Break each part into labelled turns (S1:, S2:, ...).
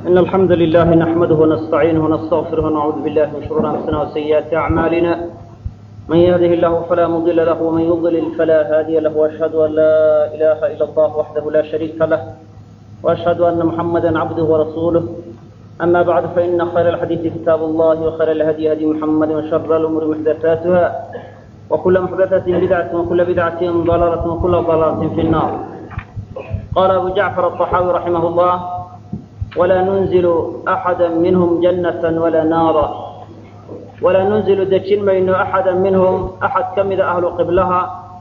S1: إن الحمد لله نحمده ونستعينه ونستغفره ونعوذ بالله من شرور أنفسنا وسيئات أعمالنا من يهده الله فلا مضل له ومن يضلل فلا هادي له وأشهد أن لا إله إلا الله وحده لا شريك له وأشهد أن محمدا عبده ورسوله أما بعد فإن خير الحديث كتاب الله وخير الهدي هدي محمد وشر الأمور محدثاتها وكل محدثة بدعة وكل بدعة ضلالة وكل ضلالة في النار قال أبو جعفر الطحاوي رحمه الله ولا ننزل أحدا منهم جنة ولا نارا ولا ننزل دجين مينو أحدا منهم أحد كمد أهل قبلها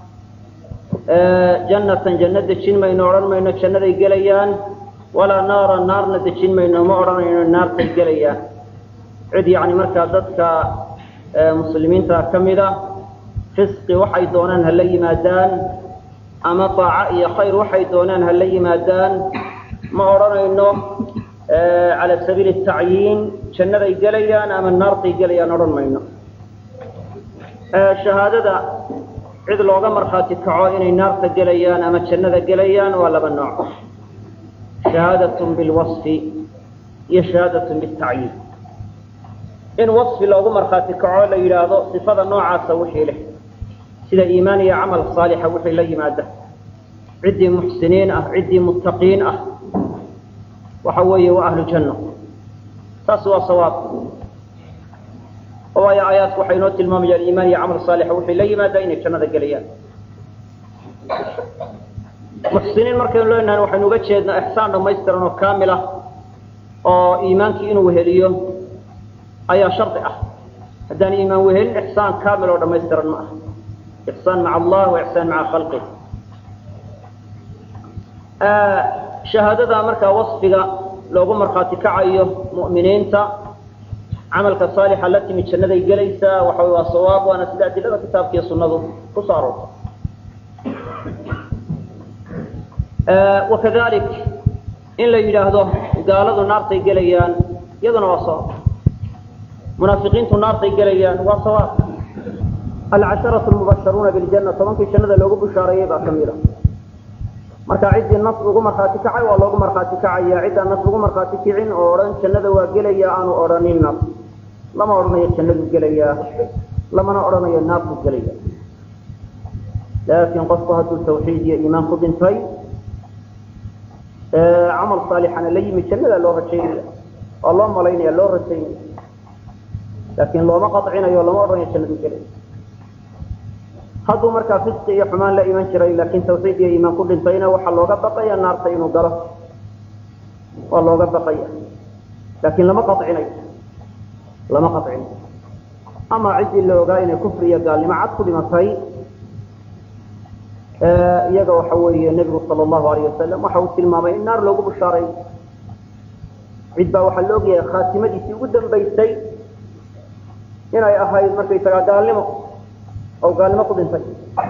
S1: جنة جنة دجين مينو أرن مينو جنة يقليان ولا نارا نار دجين مينو مؤرن مينو النار تقليان عد يعني مركز ضدك مسلمين كمدة فسق وحي دونان هل يمادان أما طاعة خير وحي دونان هل يمادان ma odhanayno cala sabiili tacyiin jannaday gelayaan ama naartay gelayaan odhan mayno shahaadada cid looga markhaati kaco inay naarta gelayaan ama jannada gelayaan waa laba nooc shahaadatun bilwasfi iyo shahaadatun bitacyiin in wasfi loogu markhaati kaco la yidhaahdo sifada noocaasa wixii leh sida iimaan iyo camal saalixa wixii la yimaada ciddii muxsiniin ah ciddii muttaqiin ah waxa weeye waa ahlu janno taas waa sawaab waayo aayaadku waxay inoo tilmaamayaan iimaan iyo camal saalixa waxay la yimaadaa inay jannada gelayaan muxsiniin markaynu leenahay waxaynu uga jeednaa ixsaan dhammaystiran oo kaamil ah oo iimaankii inuu weheliyo ayaa shardi ah haddaan iimaan wehelin ixsaan kaamil oo dhammaystiran ma ah ixsaan maca allah wa ixsaan maca khalqih shahaadada markaa wasfiga loogu markhaati kacayo mu'miniinta camalka saalixa la timi jannaday gelaysaa waxa waa sawaab waana sida adilada kitaabka iyo sunnadu ku soo aroortay wakadalik in la yidhaahdo gaaladu naartay gelayaan iyaduna waa sawaab munaafiqiintu naartay gelayaan waa sawaab alcasharatu lmubasharuuna biljanna tobankii jannada loogu bushaareeyey baa ka mida marka ciddii nas ugu markhaati kacay waa loogu markhaati kacaya ciddaan nas ugu markhaati kicin oo odhan jannada waa gelaya aanu odhanin nas lama odhanayo jannadu gelayaa lamana odhanayo naarku gelaya laakiin qofku hadduu tawxiid iyo iimaan ku dhintay camal saalixana la yimi jannada loo rajaynaya waa loo malaynaya loo rajaynaya laakiin looma qacinayo lama odhanayo jannadu gelaya hadduu markaa fisqi iyo xumaan la iman jiray laakiin tawxiid iyo iimaan ku dhintayna waxaa looga baqaya naarta inuu galo waa looga baqaya laakiin lama qacinayo lama qacinayo ama ciddii la ogaa inay kufri iyo gaalnimo cad ku dhimatay iyaga waxa weeye nebigu sala allahu alayh wasalam waxa uu tilmaamay in naar loogu bushaaray cid baa waxaa la ogyahay khaatimadiisii ugu dambaysay inay ahayd markaysagaa gaalnimo oo gaalnimo ku dhintay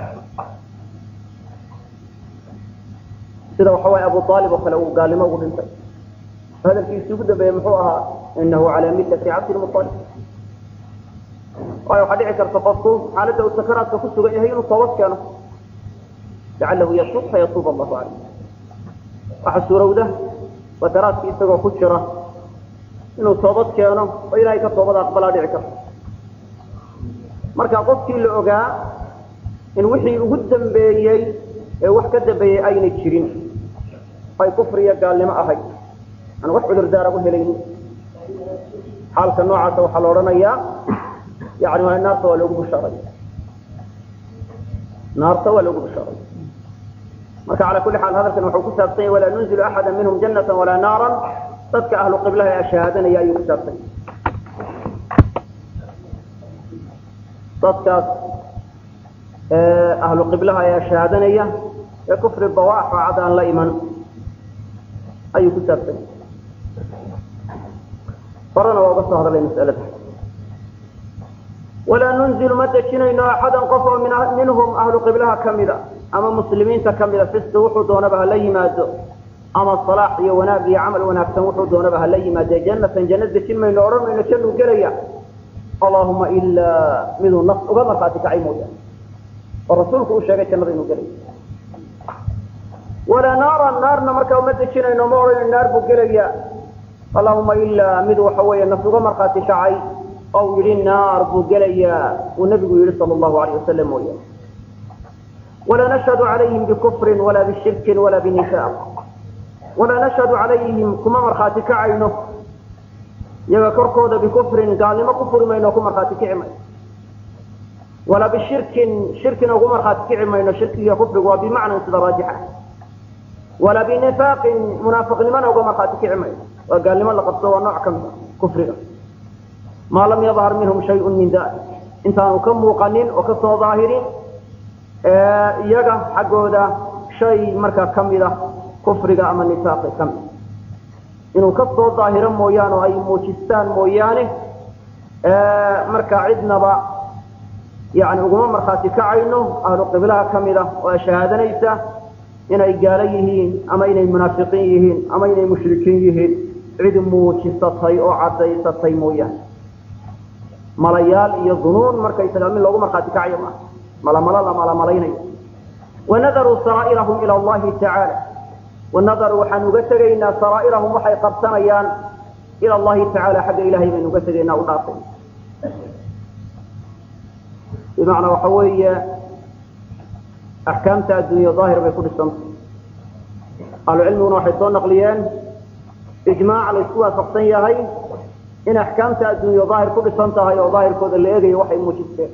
S1: sida waxa waye abu aalib oo kale uu gaalnimo ugu dhintay hadalkiisii ugu dambeeyey muxuu ahaa inahu calaa millati cabdilmualib waayo waxaa dhici karta qofku xaaladda uu sakaraadka ku sugan yahay inuu toobad keeno lacalahu yatuub fayatuub allahu caleyh waxaa suurowda sakaraadki isagoo ku jira inuu toobad keeno oo ilahay ka toobada aqbalaa dhici karta marka qofkii la ogaa in wixii ugu dambeeyey ee wax ka dambeeyey ayna jirin ay kufriya gaalnimo ahayd aan wax cudurdaara u helaynin xaalka noocaasa waxaa la odhanayaa yani waa naarta waa loogu bushaaray naarta waa loogu bushaaray marka cala kulli xaal hadalkan wuxuu ku saabsan yahy walaa nunzilu axada minhum jannata walaa naaran dadka ahlu qiblaha ee shahaadanaya ayuu ku saabsan yahy dadkaas ahlu qiblaha ayaa shahaadanaya ee kufri bawaax oo cad aan la iman ayuu ku saabsan horena waa uga soo hadlay masalada walaa nunzilu ma dejinayno axadan qof oo minhum ahlu qiblaha kamida ama muslimiinta kamida fisti wuxuu doonaba hala yimaado ama salaax iyo wanaag iyo camal wanaagsan wuxuu doonaba hala yimaade jannatan janna dejin mayno odhan mayno jannuu gelaya allahuma ilaa miduu naf uga markhaati kacay mooyaane oo rasuulku uu sheegay jannada inuu gelay walaa naaran naarna markaa uma dejinayno ma odhanayno naar buu gelayaa allahuma ilaa mid waxa weeye naf uga markhaati kacay oo uu yidhi naar buu gelayaa uu nabigu yihi sala allahu alayh wasalam mooyaane walaa nashhadu calayhim bikufrin walaa bishirkin walaa binifaaq walaa nashhadu calayhim kuma markhaati kacayno iyaga korkooda bikufrin gaalnimo ku furi mayno ku markhaati kici mayno walaa bishirkin shirkina ugu markhaati kici mayno shirkiga kufrigu waa bimacnan sida raajixa walaa binifaaqin munaafiqnimona uga markhaati kici mayno waa gaalnimo la qabto waa nooc ka mid a kufriga maa lam yadhar minhum shayun min dalik intaanu ka muuqanin oo ka soo daahirin iyaga xaggooda shay markaa ka mid a kufriga ama nifaaqi ka mid inuu ka soo daahiro mooyaane oo ay muujistaan mooyaane markaa cidnaba yani uguma markhaati kacayno ahlu qiblaha ka mid a oo shahaadanaysa inay gaalo yihiin ama inay munaafiqiin yihiin ama inay mushrikiin yihiin cid muujisatay oo cadaysatay mooyaane malayaal iyo dunuun markaysaga mid loogu markhaati kacayo maaha malamalo la malamalaynayo wanadaruu saraa'irahum ila allahi tacaala wanadaru waxaan uga tegaynaa saraa'irahum waxay qabsanayaan ila allahi tacaala xagga ilahay baynu uga tegaynaa u dhaafay bimacnaa waxa weeye axkaamta adduunya daahir bay ku dhisantay ahlucilmiguna waxay soo naqliyeen ijmaac la isku waafaqsan yahay in axkaamta adduunya daahir ku dhisan tahay oo daahirkooda la eegayo waxay muujisteen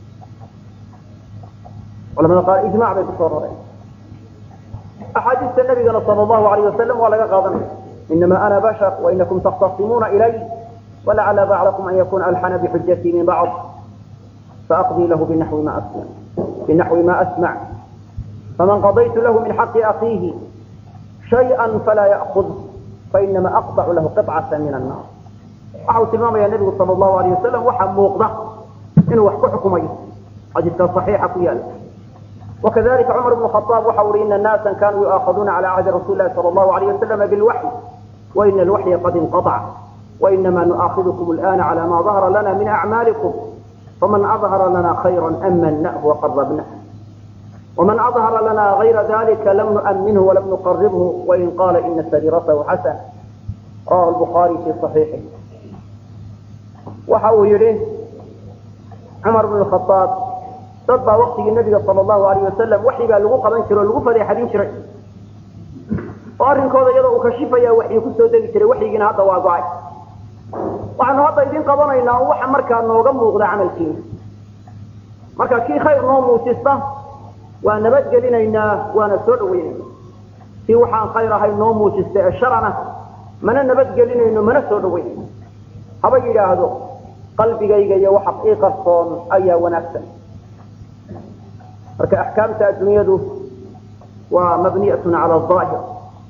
S1: culamada qaar ijmac bay kusoo rareen axaadiista nabigana sal allahu alayh wasalam waa laga qaadanaya inama ana bashar wainakum takhtasimuuna ilay walacala bacdakum an yakuna alxana bixujatii min bacd faaqdii lahu binaxwi ma asma binaxwi ma asmac faman qadaytu lahu min xaqi akiihi shayئa falaa ya'kud fainama aqطcu lahu qطcata min annar waxa uu tilmaamaya nebigu sal allahu alayh wasalam waxaa muuqda inuu wax ku xukumayo xadiiska صaxiixa ku yaala وkذلika cmر بن خطاaب waxa uhi iن الناaسa kanuu يuؤaخذuna عalى عهdi رasuل الlahi صلى الله عليه وسلم بالوحي وإن الوحي قad انقطع وإنما نؤaخذكم الآن على ma ظهر لنا من أعماaلكم فمن أظهر لنا خيرا أmنه وقربنه ومن أظهر لنا غير ذلika لم نؤمنه ولم نقربه وإن قال إن سريرته حسن رواه البخاري في صحيiحه waxa uu yihi cmر بن الخطاaب dad baa waktigii nabiga sal allahu alayh wasalam waxi baa lagu qaban jiray oo lagu fadeexadin jiray oo arrinkooda iyadoo uu kashifaya waxyi kusoo degi jiray waxyigiina hadda waa go-ay waxaanu hadda idin qabanaynaa oo waxa markaa nooga muuqda camalkiina marka kii khayr noo muujista waa nabadgelinaynaa waana soo dhaweynayna kii waxaan khayr ahay noo muujista ee sharana mana nabadgelinayno mana soo dhaweynayno haba yidhaahdo qalbigayga iyo waxa ii qarsoon ayaa wanaagsan marka axkaamta adduunyadu waa mabniyatun cala aahir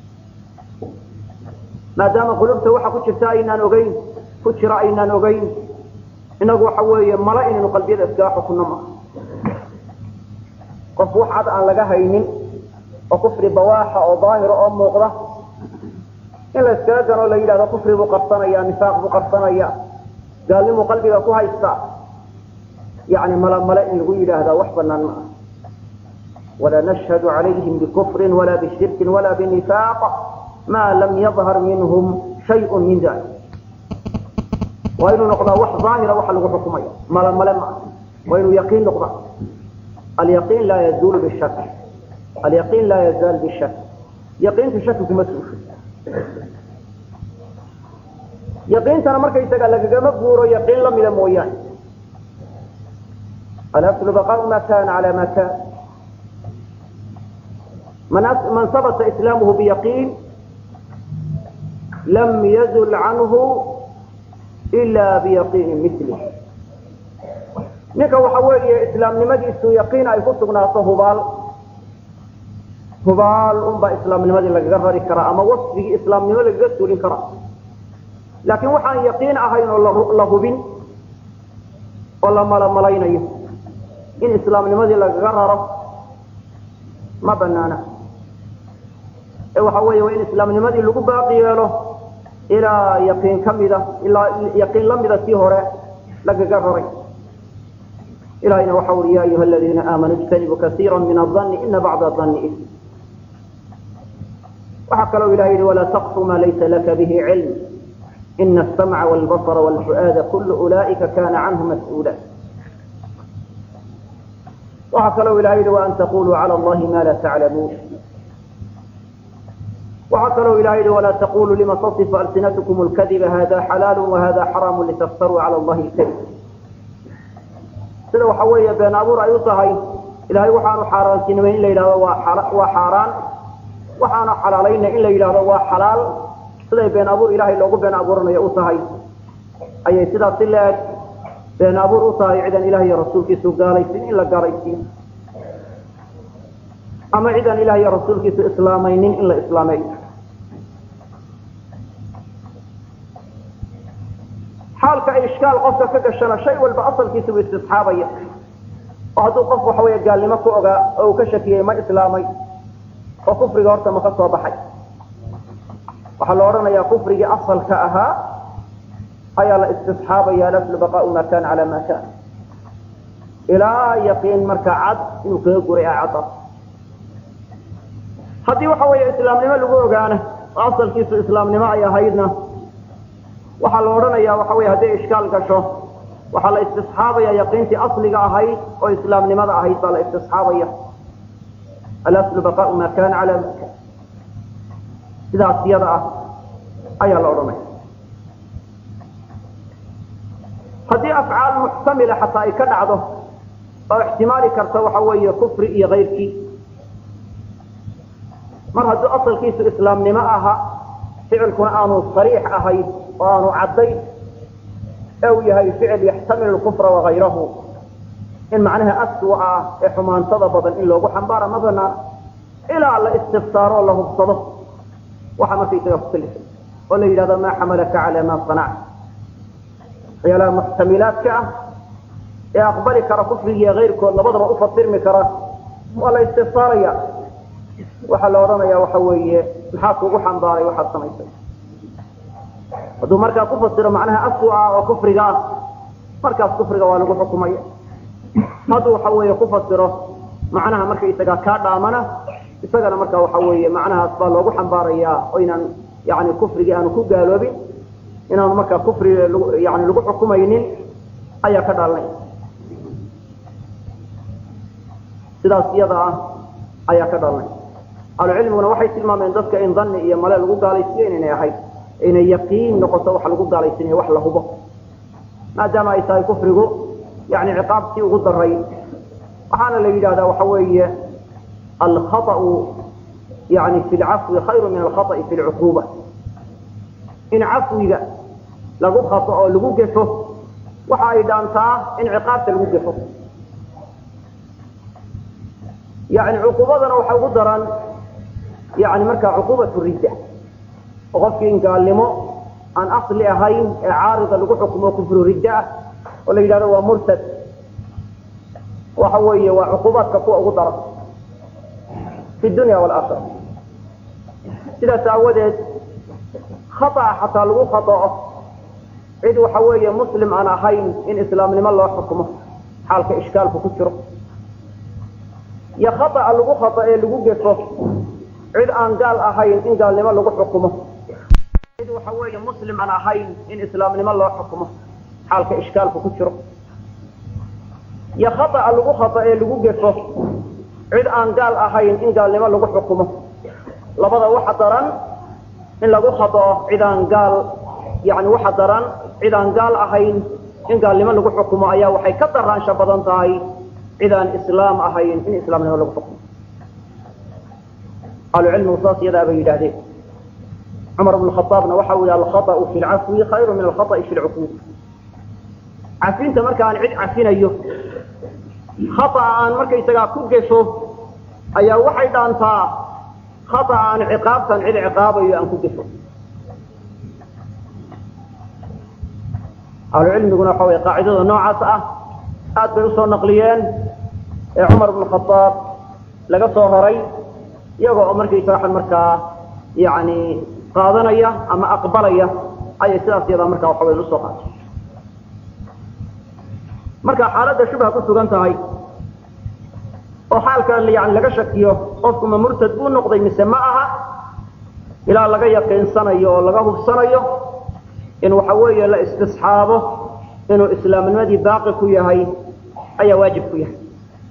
S1: maadaama qulubta waxa ku jirta aynaan ogeyn ku jira aynaan ogeyn inagu waxa weeye mala inaynu qalbiyada iskaga xukunno maa qof wax cad aan laga haynin oo kufri bawaaxa oo daahira oo muuqda in la iskaga ganoo la yidhahdo kufri buu qarsanaya nifaaq buu qarsanaya gaalnimuu qalbiga ku haysta yani mala male in lagu yidhaahdaa wax banaan ma ah ولا نشهد عليهم بكفر ولا بشرك ولا بنفاق ما لم يظهر منهم شيء من ذلك وإنه نقضى وح ظاهرة وح لغو حكمي ملا ملا وإنه يقين نقضى اليقين لا يزول بالشك اليقين لا يزال بالشك يقين في شك مسؤول يقين ترى مركز يسقى لك مبهور يقين لم يلم وياه الأصل بقاء ما كان على ما كان من من ثبت إسلامه بيقين لم يزل عنه إلا بيقين مثله ninka waxa weeye islaamnimadiisu yaqiin ay ku sugnaato hubaal hubaal unbaa islaamnimadii lagaga rari karaa ama wasfigii islaamnimo lagaga suulin karaa laakiin waxaan yaqiin ahayn oo la hubin oo la malamalaynayo in islaamnimadii lagaga raro ma banaana ee waxa weeye waa in islaamnimadii lagu baaqi yeelo ilaa yaqiin ka mida ilaa yaqiin la mida tii hore lagaga raray ilahayna waxa uri ya ayuha aladiina aamanuu ijtanibuu kaiira min adanni ina bacda adanni ism waxaa kaloo ilahay yihi walaa taqfu maa laysa laka bihi cilm ina asamca wاlbasra wاlfu'aada kulu ulaa'ika kana canhu mas-uula waxaa kaloo ilahay yihi waan taquluu calى allahi ma la taclamuun waxaa kaloo ilahay yihi walaa taquluu lima tasifu alsinatkum اlkadiba hada xalaalu wahada xaraamu litaftaruu calى allahi اlkadib sida waxa weeye been abuur ay u tahay ilahay waxaanu xaaraantinimay in la yidhahdo waa xaaraan waxaanu xalaalayna in la yidhahdo waa xalaal siday been abuur ilahay loogu been abuuranayo u tahay ayay sidaas si la-eg been abuur u tahay cidan ilaah iyo rasuulkiisu gaalaysin in la gaalaysiin ama cidan ilaah iyo rasuulkiisu islaamaynin in la islaameeyo xaalka ay ishkaal qofka ka gashana shay walba asalkiisa buu istisxaabaya oo hadduu qof waxa weeye gaalnimo ku ogaa oo uu ka shakiyey ma islaamay oo kufriga horta ma ka soo baxay waxaa la odhanayaa kufrigii asalka ahaa ayaa la istisxaabaya alaslu baqaau ma kana cala ma kana ilaa yaqiin marka cad inuu kaga guray a cadda haddii waxa weeye islaamnimo lagu ogaana oo asalkiisu islaamnimo ay ahaydna waxaa la odhanayaa waxa weye hadday ishkaal gasho waxaa la istisxaabaya yaqiintii asliga ahayd oo islaamnimada ahayd baa la istisxaabaya alaslu baqaau ma kana cala ma kana sidaas yada ah ayaa la odhanaya haddii afcaal muxtamila xataa ay ka dhacdo oo ixtimaali karta waxa weeye kufri iyo kayrkii mar hadduu asalkiisu islaamnimo aha ficilkuna aanu sariix ahayn oo aanu caddayn ee uu yahay ficil yaxtamilu lkufra wakayrahu in macnaha aswa ah ee xumaantada badan in loogu xambaara ma banaana ilaa la istifsaaro oo la hubsado waxa markaysaga kukalifay oo la yidhahdo maa xamalaka cala ma sanacta waxyaalaha muxtamilaadka ah ee aqbali kara kufrigiiyo kayrkood labadaba ufasirmi kara waa la istifsaaraya waxaa la odhanaya waxa weeye maxaa kugu xambaaray waxaad samaysay hadduu markaa ku fasiro macnaha aswa ah oo kufriga ah markaas kufriga waa lagu xukumaya hadduu waxa weeye ku fasiro macnaha markaysaga kaa dhaamana isagana marka waxa weeye macnahaas baa loogu xambaarayaa oo inaan yani kufrigii aanu ku gaaloobin inaanu markaa kufri yani lagu xukumaynin ayaa ka dhaalanay sidaas iyada ah ayaa ka dhalanay ahlucilmiguna waxay tilmaameen dadka in dani iyo male lagu gaalaysiiyo inaynay ahayd inay yaqiin noqoto wax lagu gaalaysiinayo wax la hubo maadaama ay tahay kufrigu yani ciqaabtii ugu daray waxaana la yidhahdaa waxa weeye alkhaطأu yani fi lcafwi khayru min alkhaطأi fi lcuquba in cafwiga lagu khato oo lagu gefo waxa ay dhaantaa in ciqaabta lagu gefo yani cuqubadana waxa ugu daran yani markaa cuqubat ridda oo qofkii in gaalnimo aan asli ahayn ee caarida lagu xukumo kufru ridda ah oo la yidhahdo waa murtad waxa weeye waa cuqubaadka kuwa ugu daran fi dunya walaakira sidaas aawadeed khaطأa xataa lagu khaطa'o cid waxa weeye muslim aan ahayn in islaamnimo loo xukumo xaalka ishkaalku ku jiro iyo khaطأa lagu khaطo ee lagu gefo cid aan gaal ahayn in gaalnimo lagu xukumo cid waxa weeye muslim aan ahayn in islaamnimo loo xukumo xaalka ishkaalku ku jiro iyo khaطأa lagu khaطo ee lagu gefo cid aan gaal ahayn in gaalnimo lagu xukumo labada waxa daran in lagu khaطأo cid aan gaal yani waxa daran cid aan gaal ahayn in gaalnimo lagu xukumo ayaa waxay ka daraansha badan tahay cid aan islaam ahayn in islaamnimo lagu xukumo ahlucilmigu saas yadaa bay yidhahdeen cumar bn khaaabna waxa uu yihi alkhaطأu fi lcafwi khayru min alkhaطأi fi lcuquub cafinta marka aan cid cafinayo khaطأa aan markaysagaa ku gefo ayaa waxay dhaantaa khaطأa aan ciqaabtan cid ciqaabayo aan ku gefo ahlucilmiguna waxa wey qaacidada noocaas ah aad bay usoo naqliyeen ee cumar bn khaaab laga soo horay iyago oo markaysaga markaa yani qaadanaya ama aqbalaya ayay sidaas yadaa markaa waxa weya usoo qaatay marka xaaladda shubha ku sugan tahay oo xaalkan yani laga shakiyo qofku ma murtad buu noqday mise ma aha ilaa laga yaqiinsanayo oo laga hubsanayo in waxa weeye la istisxaabo inuu islaamnimadii baaqi ku yahay ayaa waajib ku yahay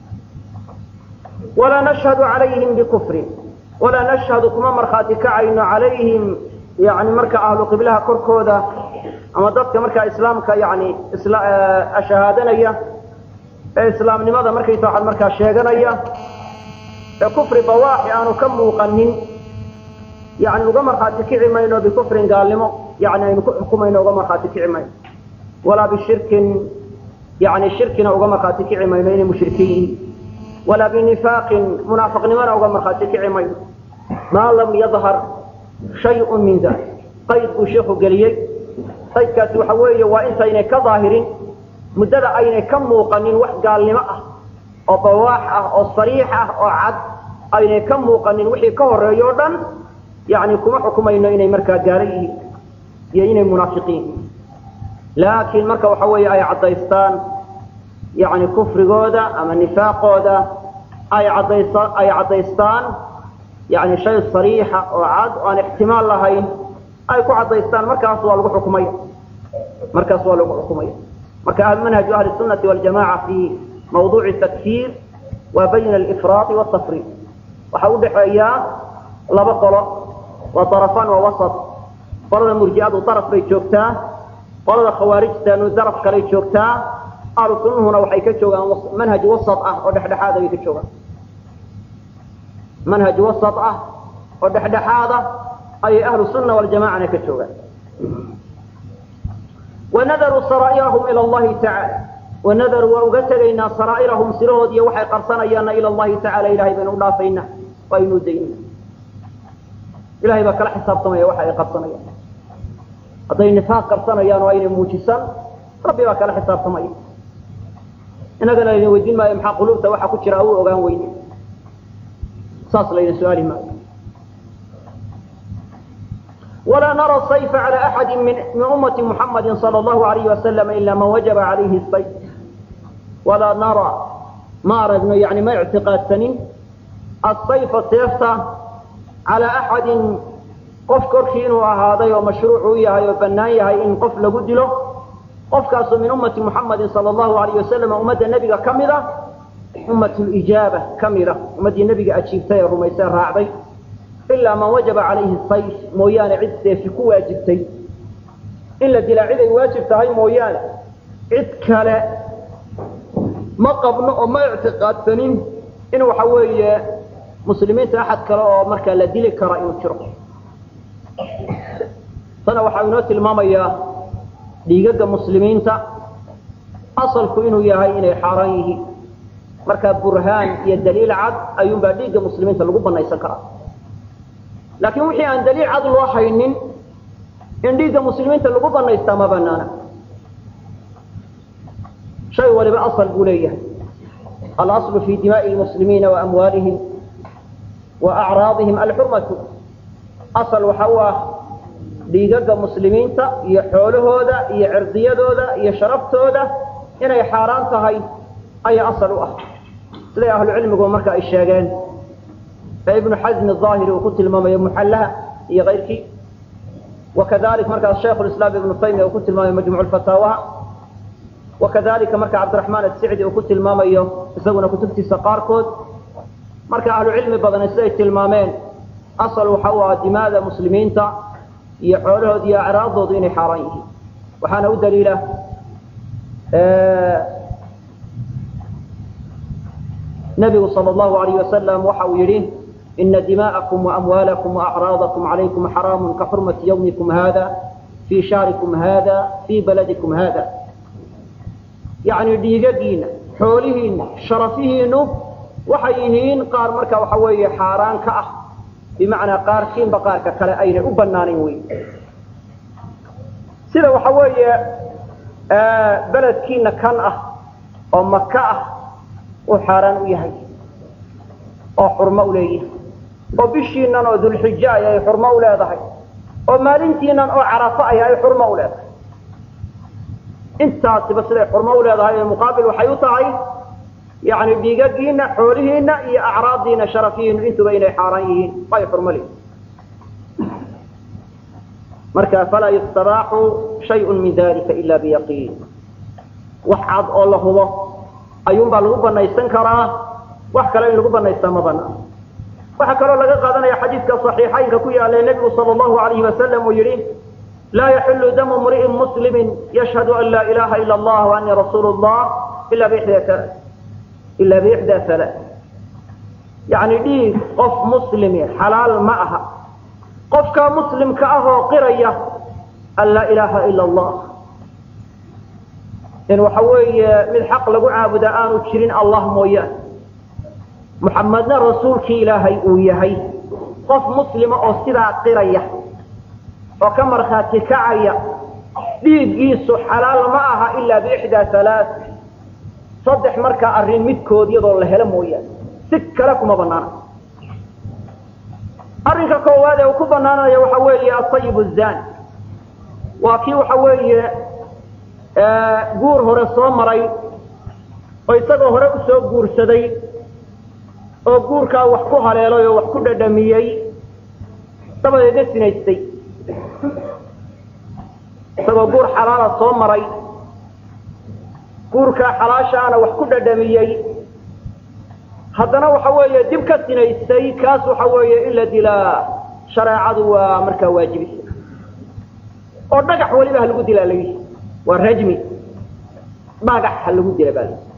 S1: walaa nashhadu calayhim bikufrin walaa nashhadu kuma markhaati kacayno calayhim yani marka ahlu qiblaha korkooda ama dadka markaa islaamka yani shahaadanaya ee islaamnimada markaysa waxaad markaa sheeganaya ee kufri bawaaxi aanu ka muuqanin yani uga markhaati kici mayno bikufrin gaalnimo yani aynu ku xukumayno uga markhaati kici mayno walaa bishirkin yani shirkina uga markhaati kici mayno inay mushrikiin yihiin walaa binifaaqin munaafiqnimona uga markhaati kici mayno maa lam yadhar shayun min dalik qayd buu sheikhu geliyey qaydkaasi waxa weeye waa intaynay ka daahirin muddada aynay ka muuqanin wax gaalnimo ah oo bawaax ah oo sariix ah oo cad aynay ka muuqanin wixii ka horeeyo o dhan yani kuma xukumayno inay markaa gaalo yihiin iyo inay munaafiqiin yihiin laakiin marka waxa weeye ay caddaystaan yani kufrigooda ama nifaaqooda ay caddaysa ay caddaystaan yani shay sariixa oo cad oo aan ixtimaal lahayn ay ku caddaystaan markaas waa lagu xukumaya markaas waa lagu xukumaya marka manhaju ahli sunati waljamaca fi mawduuci takfiir waa bayna alifraadi watafriid waxa u dhexeeya laba qolo waa darafaan waa wasat qolada murji'adu daraf bay joogtaa qolada khawaarijtanu daraf kaley joogtaa ahlu sunnuhuna waxay ka joogaan manhaj wasat ah oo dhexdhexaad ayay ka joogaan manhaj wasat ah oo dhexdhexaada ayay ahlu sunna waljamacana ka joogaan wanadaruu saraa'irahum ila allahi tacaala wanadaruu waa uga tegaynaa saraa'irahum sirahood iyo waxay qarsanayaanna ila allahi tacala ilahay baynu u dhaafaynaa waa aynu daynaa ilahay baa kala xisaabtamaya waxa ay qarsanayaan hadday nifaaq qarsanayaan oo aynay muujisan rabbi baa kala xisaabtamaya inagana layna weydiin maayo maxaa quluubta waxa ku jira u ogaan weyne saas layna su-aali maayo ولا نرى السيف على أحد من, من أمة محمد صلى الله عليه وسلم إلا من وجب عليه السيف ولا نرى ما أردنا يعني ما اعتقاد سنين السيف السيفة على أحد قف كرشين وهذا ومشروع يهي وبنايها إن قف لقد له قف كاس من أمة محمد صلى الله عليه وسلم أمة النبي كاملة أمة الإجابة كاملة أمة النبي أجيبتها رميسان راعبي ilaa man wajaba calayhi sayf mooyaane cid seefi ku waajibtay in la dilaa cid ay waajib tahay mooyaane cid kale ma qabno oo ma ictiqaadsanin in waxa weeye muslimiinta axad kale oo markaa la dili kara inuu jiro tana waxaa inoo tilmaamayaa dhiigaga muslimiinta asalku inuu yahay inay xaaraan yihiin markaa burhaan iyo daliil cad ayuunbaa dhiigga muslimiinta lagu banaysan karaa laakiin wixii aan daliil cad loo haynin in dhiigga muslimiinta lagu banaystaa ma banaana shay waliba asal buu leeyahay alaslu fi dimaa'i lmuslimiina wa amwaalihim wa acraadihim alxurmatu asal waxa u ah dhiigaga muslimiinta iyo xoolahooda iyo cirdiyadooda iyo sharaftooda inay xaaraan tahay ayaa asal u ah siday ahlucilmigu marka ay sheegeen ibnu xasm aahiri uu ku tilmaamayo muxallaha iyo kayrkii wakadalika markaas shaykhu lislaam ibnu taymiya uu ku tilmaamayo majmuc fataawaha wakadalika marka cabdiraxmaan asicdi uu ku tilmaamayo isaguna kutubtiisa qaarkood marka ahlu cilmi badani siday tilmaameen asal waxa u ah dimaada muslimiinta iyo xoolahooda iyo acraadoodu inay xaaraan yihiin waxaana u daliila nabigu sal allahu alayh wasalam waxa uu yidhi ina dima'akum waamwaalakum waacraadakum calaykum xaraamun ka xurmati yawmikum hada fii shaarikum hada fii baladikum hada yacni dhiigagiina xoolihiina sharafihiinu waxay yihiin qaar marka waxa weeye xaaraan ka ah bimacnaa qaarkiinba qaarka kale aynay u banaanayn wey sida waxa weeye beledkiina kan ah oo maka ah uu xaaraan u yahay oo xurmo u leeyahay oo bishiinan oo dulxijo ay ay xurmo u leedahay oo maalintiinan oo carafo ay ay xurmo u leedahay intaasiba siday xurmo u leedahay ee muqaabil waxay u tahay yani dhiigagiina xoolihiina iyo acraaddiina sharafihiinu intuba inay xaaraan yihiin ay xurmo leeyihin marka falaa yustabaaxu shayun min dalika ila biyaqiin wax cad oo la hubo ayuunbaa lagu banaysan karaa wax kale in lagu banaystaa ma banaan waxaa kaloo laga qaadanaya xadiidka صaxiixaynka ku yaala nebigu sal اllahu alayhi wasalam uu yihi laa yaxilu damu mri'in muslimi yashhadu an laa ilaha ila اllah وanii rasuulu اllah ila bixda ila bixda hala yani dhiig qof muslimi xalaal ma aha qofkaa muslimka ah oo qiraya an laa ilaha ila اllah in waxa weeye mid xaq lagu caabuda aanu jirin allah mooyaane muxamedna rasuulkii ilaahay uu yahay qof muslima oo sidaa qiraya oo ka markhaati kacaya dhiiggiisu xalaal ma aha ilaa biixdaa halaa saddex markaa arrin midkood iyadoo la helo mooyaane si kale kuma banaana arrinka koowaad ee uu ku banaanaya waxa weeye asayib zani waa kii waxa weeye guur hore soo maray oo isagoo hore usoo guursaday oo guurkaa wax ku haleelay oo wax ku dhadhamiyey dabadeedna sinaystay isagoo guur xalaala soo maray guurkaa xalaashaana wax ku dhadhamiyey haddana waxa weeye dib ka sinaystay kaas waxa weeye in la dilaa shareecadu waa markaa waajibisa oo dhagax weliba ha lagu dilaa lagi waa rajmi dhagax ha lagu dila baa lagi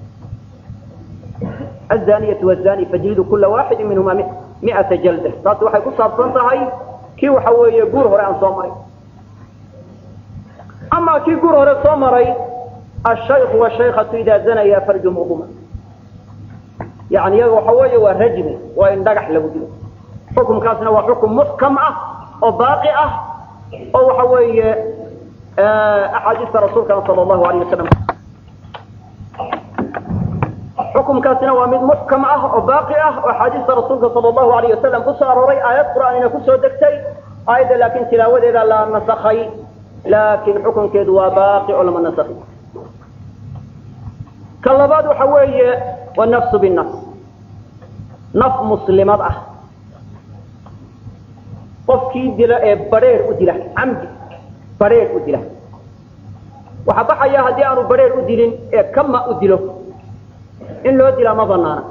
S1: الزانية والزاني فجلدوا كل واحد منهما مئة جلدة taasi waxay ku saabsan tahay kii waxa weeye guur hore aan soo maray ama kii guur hore soo maray الشhayk والشhaykة إida zanaya farjumuhuma yani iyaga waxa weeye waa rajmi waa in dhagax lagu dilo xukumkaasna waa xukum muxkam ah oo baaqi ah oo waxa weeye axaadiista rasuulkana sal الlahu alayه wasalam xukumkaasina waa mid muxkam ah oo baaqi ah oo axaadiista rasuulka sal allahu alayh wasalam kusoo arooray aayad qur'aanina kusoo degtay aayadda laakiin tilaawadeeda la nasakhay laakiin xukunkeedu waa baaqi oo lama nasakhi ka labaad waxa weeye wanafsu binafs naf muslimad ah qofkii dila ee badheer u dila camdi badheer u dila waxaa baxaya haddii aanu badheer u dilin ee kama u dilo in loo dilaa ma banaana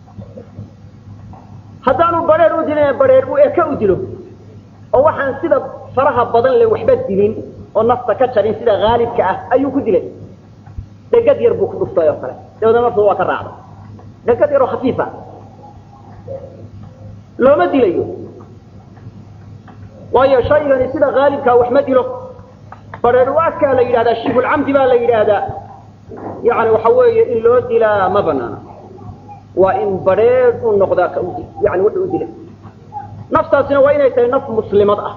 S1: haddaanu badheer u dilin ee badheer u eka u dilo oo waxaan sida faraha badan le waxba dilin oo nafta ka jarin sida haalibka ah ayuu ku dilay dhegad yar buu ku dhuftay oo kale dabeedna naftu waa ka raacday dhegad yar oo khafiifa looma dilayo waayo shaygani sida haalibkaa wax ma dilo badheer u adkaa la yidhahdaa shibulcamdi baa la yidhaahdaa yani waxa weeye in loo dilaa ma banaana waa in badheer u noqdaa ka ud yani wuxuu u dilay naftaasina waa inay tahay naf muslimad ah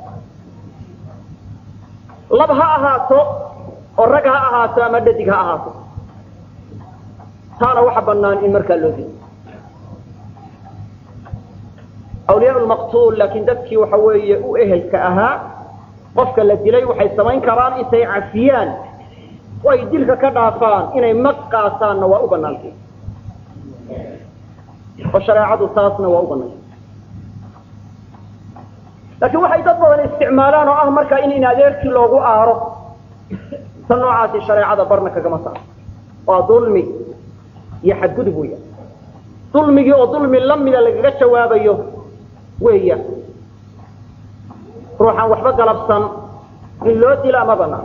S1: lab ha ahaato oo rag ha ahaato ama dhadig ha ahaato taana waxa banaan in markaa loo dilo awliyaa lmaqtuul laakiin dadkii waxa weeye u ehelka ahaa qofka la dilay waxay samayn karaan intay cafiyaan oo ay dilka ka dhaafaan inay mag qaasaanna waa u banaantay oo shareecadu taasna waa u banaantay laakiin waxay dad badan isticmaalaan oo ah markaa in in adeerkii loogu aaro ta noocaasi shareecada barna kagama saaro waa dulmi iyo xadgudub weya dulmigii oo dulmi lamida lagaga jawaabayo weya ruuxaan waxba galabsan in loo dilaa ma banaan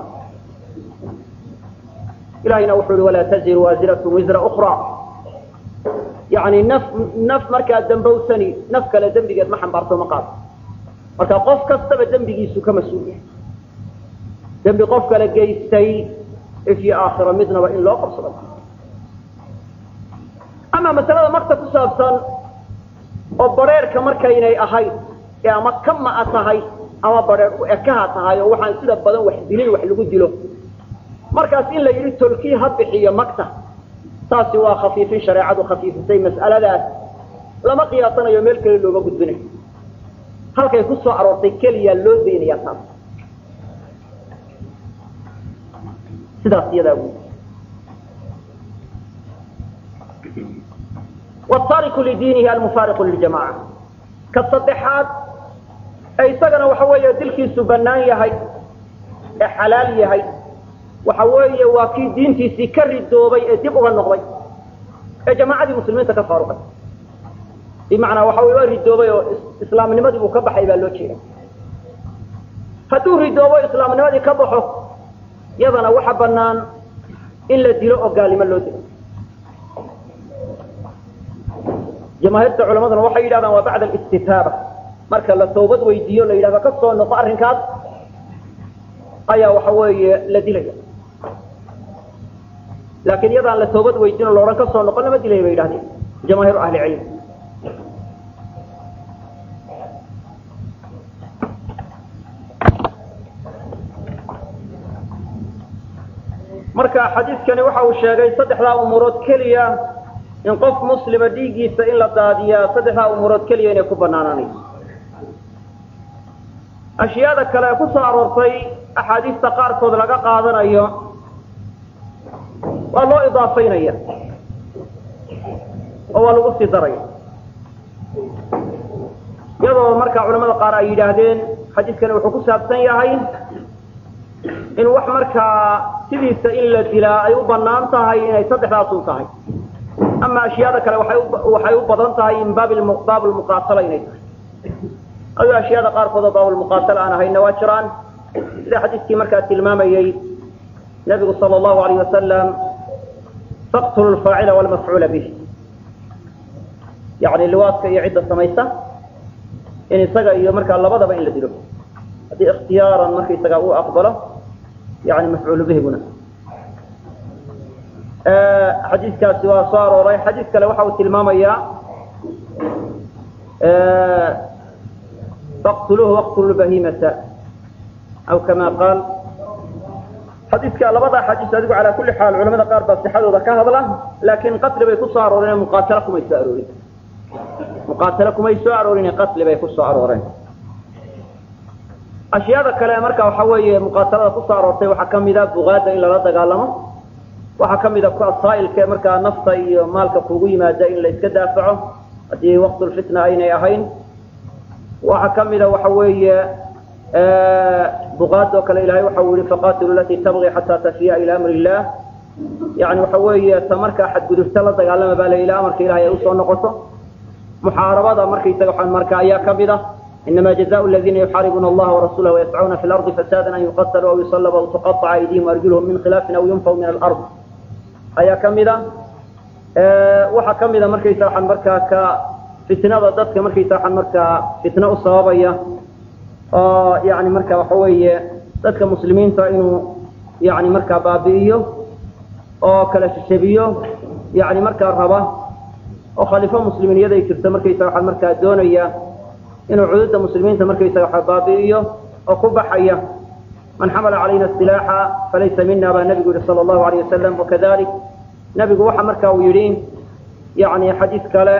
S1: ilahayna wuxuu ihi walaa taziru waasiratu wisra ukra yani naf naf markaa dambowsani naf kale dembigeed ma xambaarto ma qaado marka qof kastaba dembigiisu ka mas-uul yahay dembi qof kale geystay ifyo aakhiro midnaba in loo qabsado ama masalada makta ku saabsan oo bareerka markaynay ahayd ee ama kama-a tahay ama bareer u ekaha tahay oo waxaan sida badan wax dilin wax lagu dilo markaas in la yidhi tolkii ha bixiyo makta taasi waa khafiifin shareecadu khafiifisay mas'aladaas lama qiyaasanayo meel kale looga gudbinayo halkay ku soo aroortay keliya loo daynaya taas sidaas iyadaa gu wataariku lidiinihi almufaariqu liljamaca ka saddexaad ee isagana waxa weeye dilkiisu bannaan yahay ee xalaal yahay waxa weeye waa kii diintiisii ka ridoobay ee dib uga noqday ee jamaacadii muslimiinta ka faaruqay bimacnaa waxa weye waa ridoobay oo islaamnimadii buu ka baxay baa loo jeeda hadduu ridoobo islaamnimadii ka baxo yadana waxa bannaan in la dilo oo gaalnimo loo dilo jamaahiirta culamaduna waxay yidhahdaan waa bacda alistitaaba marka la toobad weydiiyo la yidhahdo ka soo noqo arrinkaas ayaa waxa weeye la dilaya laakiin iyadaan la toobad weydiin o laodhan ka soo noqon lama dilaya bay yidhahdeen jamaahiiru ahli cilm marka xadiidkani waxa uu sheegay saddexdaa umuurood keliya in qof muslima dhiiggiisa in la daadiyaa saddexdaa umuurood keliya inay ku banaanaanayso ashyaada kale ee ku soo aroortay axaadiista qaarkood laga qaadanayo waa loo idaafaynaya oo waa lagu sii daraya iyadoo markaa culamada qaar ay yidhaahdeen xadiidkani wuxuu ku saabsan yahay in wax markaa sidiisa in la dilaa ay u banaan tahay inay saddexdaasun tahay ama ashyaada kale waxay u badan tahay in baab lmuqaatala inay tahay ayuu ashyaada qaarkood oo baabulmuqaatala aan ahayna waa jiraan sida xadiiskii markaa tilmaamayey nabigu sala allahu alayh wasalam faqtulu lfaacila walmafcuula bih yani liwaadka iyo cidda samaysa in isaga iyo markaa labadaba in la dilo haddii ikhtiyaaran markaisaga uu aqbalo yani mafcuulu bihiguna xadiiskaasi waa soo arooray xadiis kale waxa uu tilmaamayaa faqtuluuhu waqtulu bahimata aw kama qaal xadiiska labada xadiis adigu calaa kulli xaal culamada qaar baa sixadooda ka hadla laakiin qatli bay ku soo arooreen muqaatalo kumay soo aroorin muqaatalo kumay soo aroorin qatli bay ku soo arooreen ashyaada kale marka waxa weeye muqaatalada ku soo aroortay waxaa kamida bugaada in lala dagaalamo waxaa kamida saailka markaa nafta iyo maalka kugu yimaada in la iska daafaco haddii waqtulfitna aynay ahayn waxaa kamida waxa weeye bugaad oo kale ilahay waxa uu yihi faqatilu latii tabغi xataa tafiya ila amri illah yani waxa weeye ta markaa xadgudubta la dagaalama baa la ilaa amarka ilahay ay usoo noqoto muxaarabada markaysaga marka ayaa kamida inama jazaء اladina yuxaaribuna allaha warasulah wayascuuna fi lardi fasada an yuqatluu aw yusalbu aw tuqaطca aydihim arjulhum min khilaafin aw yunfaw min alard ayaa kamida waxaa kamida markaysa waxaan markaa ka fitnada dadka markaysa waxaan markaa fitno u sababaya oo yani marka waxa weeye dadka muslimiinta inuu yani markaa baabi'iyo oo kala shishabiyo yani markaa raba oo khaliifo muslimiiniyada ay jirto markaysa waxaan markaa doonaya inuu cududa muslimiinta markaysaga waxa baabi'iyo oo ku baxaya man xamala calayna silaaxa falaysa mina baa nabigu yihi sala allahu alayh wasalam wakadalik nabigu waxa marka uu yidhi yani xadiis kale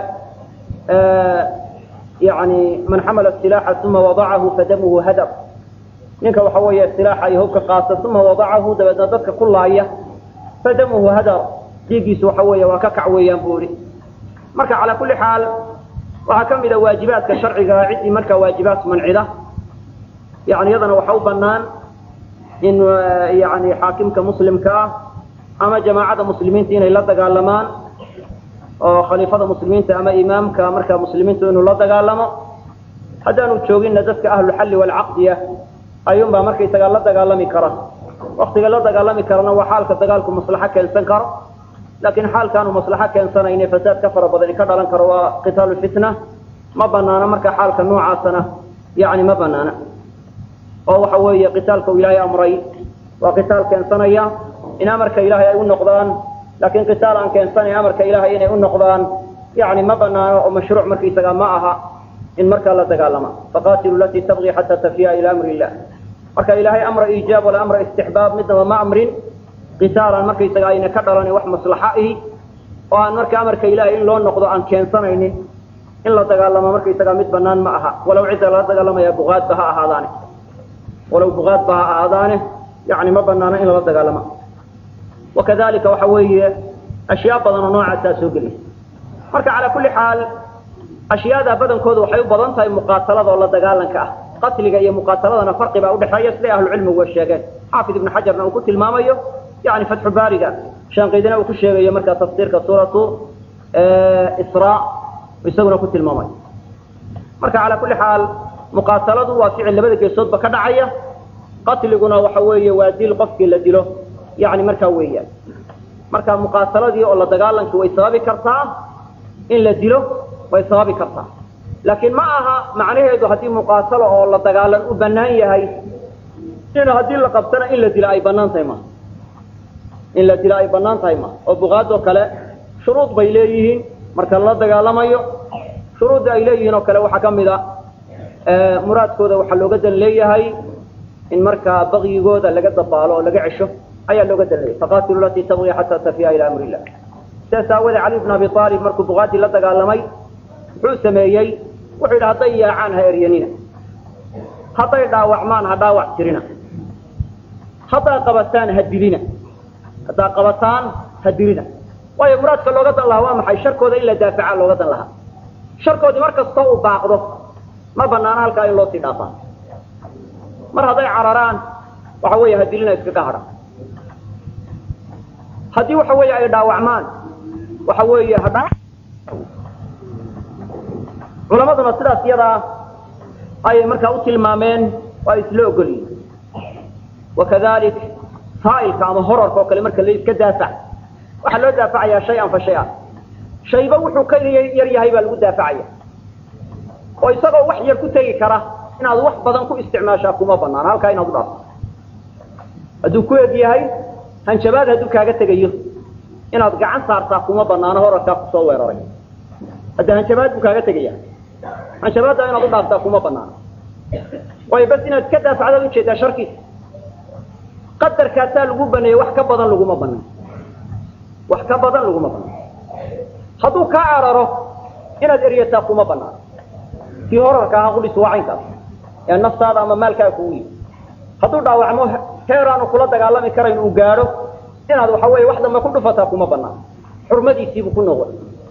S1: yani man xamala silaaxa uma wadacahu fadamuhu hadab ninka waxa weeye silaaxa iyo hubka qaata uma wadacahu dabeedna dadka ku laaya fadamuhu hadar dhiiggiisu waxa weeye waa ka kac weeyaan buu yihi marka calaa kulli xaal waxaa ka mida waajibaadka sharciga ciddii markaa waajibaad mancida yani iyadana waxa u banaan in yani xaakimka muslimka ah ama jamaacada muslimiinta inay la dagaalamaan oo khaliifada muslimiinta ama imaamka markaa muslimiintu inuu la dagaalamo haddaanu jooginna dadka ahluxalli walcaqdiya ayuunbaa markaysagaa la dagaalami kara waktiga la dagaalami karana waa xaalka dagaalku maslaxo keensan karo laakiin xaalkaanu maslaxo keensanayne fasaad ka fara badani ka dhalan karo waa qitaalu fitna ma banaana marka xaalka noocaasana yani ma banaana oo waxa weeye qitaalka uu ilaahay amray waa qitaal keensanaya in amarka ilaahay ay u noqdaan laakiin qitaal aan keensanayn amarka ilaahay inay u noqdaan yani ma banaano oo mashruuc markaysaga ma aha in markaa la dagaalama faqatilu latii tabqi xataa tafiya ila amri illah marka ilaahay amra iijaab wala amra istixbaab midnaba ma amrin qitaalan markaysaga ayna ka dhalan wax maslaxa ihi oo aan marka amarka ilaahay in loo noqdo aan keensanaynin in la dagaalamo markaysaga mid banaan ma aha walow cidda lala dagaalamaya bugaadba ha ahaadaane walow bugaadba ha ahaadaane yani ma banaano in lala dagaalama wakadalika waxa weeye ashyaa badan oo noocaasaa soo geliysa marka calaa kulli xaal ashyaada badankooda waxay u badan tahay muqaatalada oo la dagaalanka ah qatliga iyo muqaataladana farqi baa udhexeeya siday ahlucilmigu wa sheegeen xaafid ibnu xajarna uu ku tilmaamayo yani fatxu baariga shaanqaydina uu ku sheegayo markaa tafsiirka suuratu isra isaguna ku tilmaamayo marka calaa kulli xaal muqaataladu waa ficil labada geesoodba ka dhacaya qatliguna waxa weeye waa dil qofkii la dilo yani markaa weeyaan marka muqaataladii oo la dagaalankii way sababi kartaa in la dilo way sababi kartaa laakiin ma aha macnaheedu haddii muqaatalo oo la dagaalan u banaan yahay in haddii la qabtana in la dilo ay banaan tahay ma in la dilo ay banaan tahay ma oo buqaadoo kale shuruud bay leeyihiin marka lala dagaalamayo shuruudda ay leeyihiin oo kale waxaa ka mid a muraadkooda waxaa looga dan leeyahay in markaa bakyigooda laga dabaalo oo laga cesho ayaa looga dan leeyahay faqatilu latii tabgi xataa tafiya ila amri illah sidaas aawadee cali bn abi aalib markuu buqaadii la dagaalamay muxuu sameeyey wuxuu yidhi hadday yaacaan ha eryanina hadday dhaawacmaan ha dhaawac tirina haddaa qabataan ha dilina haddaa qabataan ha dilina waayo muraadka looga dan lahaa waa maxay sharkooda in la daafaca looga dan lahaa sharkoodii mar kastoo uu baaqdo ma banaana halkaa in loo sii dhaafaa mar hadday cararaan waxa weeye ha dilina iskaga hadha haddii waxa weeye ay dhaawacmaan waxa weeye hadha culamaduna sidaas iyadaa ayay markaa u tilmaameen oo ay isla ogolyihin wakadalik saa'ilka ama horarka oo kale marka la iska daafac waxaa loo daafacayaa shay-an fa shay-an shayba wuxuu ka yar yahay baa lagu daafacaya oo isagoo wax yar ku tegi kara inaad wax badan ku isticmaashaa kuma banaana halkaa inaad u dhaafto hadduu ku eg yahay hanjabaad hadduu kaaga tegayo inaad gacan saartaa kuma banaano horarkaa kusoo weeraray hadda hanjabaad buu kaaga tegaya hanjabaadda inaad u dhaaftaa kuma banaano waayo bas inaad iska daafacdaad ujeedaa sharkiisa qadarkaasaa lagu baneeyey wax ka badan laguma banan wax ka badan laguma banan hadduu kaa cararo inaad eryataa kuma banaano kii horarka ahaa qudhisu waa caynkaas ee naftaada ama maalkaa kugu yimi hadduu dhaawacmo heeraanu kula dagaalami karayn uu gaadho inaad waxa weeye wax dambe ku dhufataa kuma banaano xurmadiisiibuu ku noqon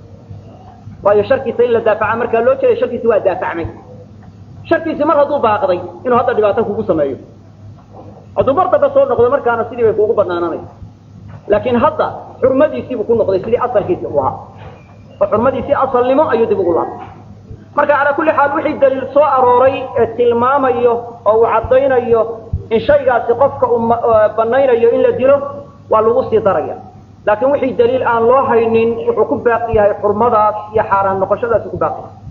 S1: waayo sharkiisa in la daafaca markaa loo jeeday sharkiisi waa daafacmay sharkiisi mar hadduu baaqday inuu hadda dhibaato kugu sameeyo hadduu mar damba soo noqdo markaana sidii bay kuugu banaananaysa laakiin hadda xurmadiisiibuu ku noqday sidii asalkiisi u ahaa oo xurmadiisii asalnimo ayuu dib ugu laabtay marka calaa kulli xaal wixii daliil soo arooray ee tilmaamayo oo uu caddaynayo in shaygaasi qofka uu banaynayo in la dilo waa lagu sii daraya laakiin wixii daliil aan loo haynin wuxuu ku baaqi yahay xurmadaas iyo xaaraan noqoshadaasi ku baaqi yahay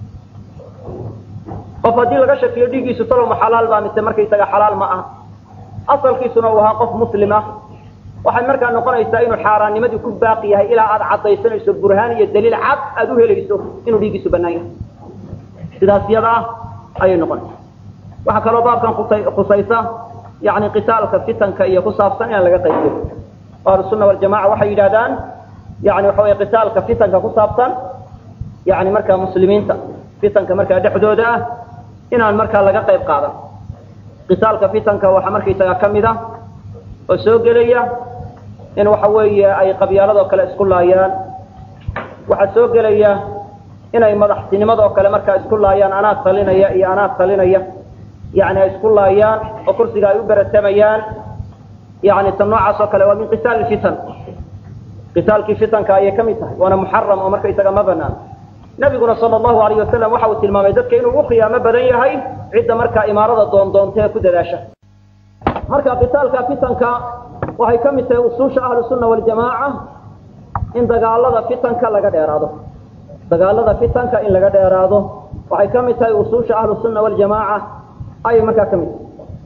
S1: qof haddii laga shakiyo dhiiggiisu taloma xalaal baa mise markaysaga xalaal ma aha asalkiisuna uu ahaa qof muslim ah waxay markaa noqonaysaa inuu xaaraannimadii ku baaqi yahay ilaa aad caddaysanayso burhaan iyo daliil cad aad u helayso inuu dhiiggiisu banaan yahay sidaas yada ah ayay noqonaysa waxaa kaloo baabkan khusaysa yani qitaalka fitanka iyo ku saabsan inaan laga qaybiyo ahlusunna waljamaca waxay yidhahdaan yani waxa wey qitaalka fitanka ku saabsan yani markaa muslimiinta fitanka markaa dhexdooda ah inaan markaa laga qayb qaadan qitaalka fitanka waxaa markaysaga ka mid a oo soo gelaya in waxa weeye ay qabyaaladoo kale isku laayaan waxaa soo gelaya inay madaxtinimadoo kale markaa isku laayaan anaa talinaya iyo anaa talinaya yani ay isku laayaan oo kursiga ay u beratamayaan yani tan noocaas oo kale waa min qitaal fitan qitaalkii fitanka ayay kamid tahay waana muxaram oo markaysaga ma banaan nabiguna sala allahu alayh wasalam waxa uu tilmaamay dadka inuu u khiyaamo badan yahay cidda markaa imaarada doondoonta ee ku dadaasha marka qitaalka fitanka waxay ka mid tahay usuusha ahlu sunna waljamaaca in dagaalada fitanka laga dheeraado dagaalada fitanka in laga dheeraado waxay ka mid tahay usuusha ahlu sunna waljamaaca ayay markaa ka mid tahay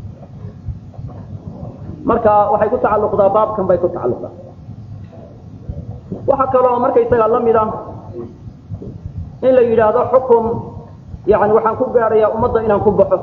S1: marka waxay ku tacalluqdaa baabkan bay ku tacalluqdaa waxaa kaloo markaysaga la mid ah in la yidhaahdo xukum yani waxaan ku gaadhayaa ummadda inaan ku baxo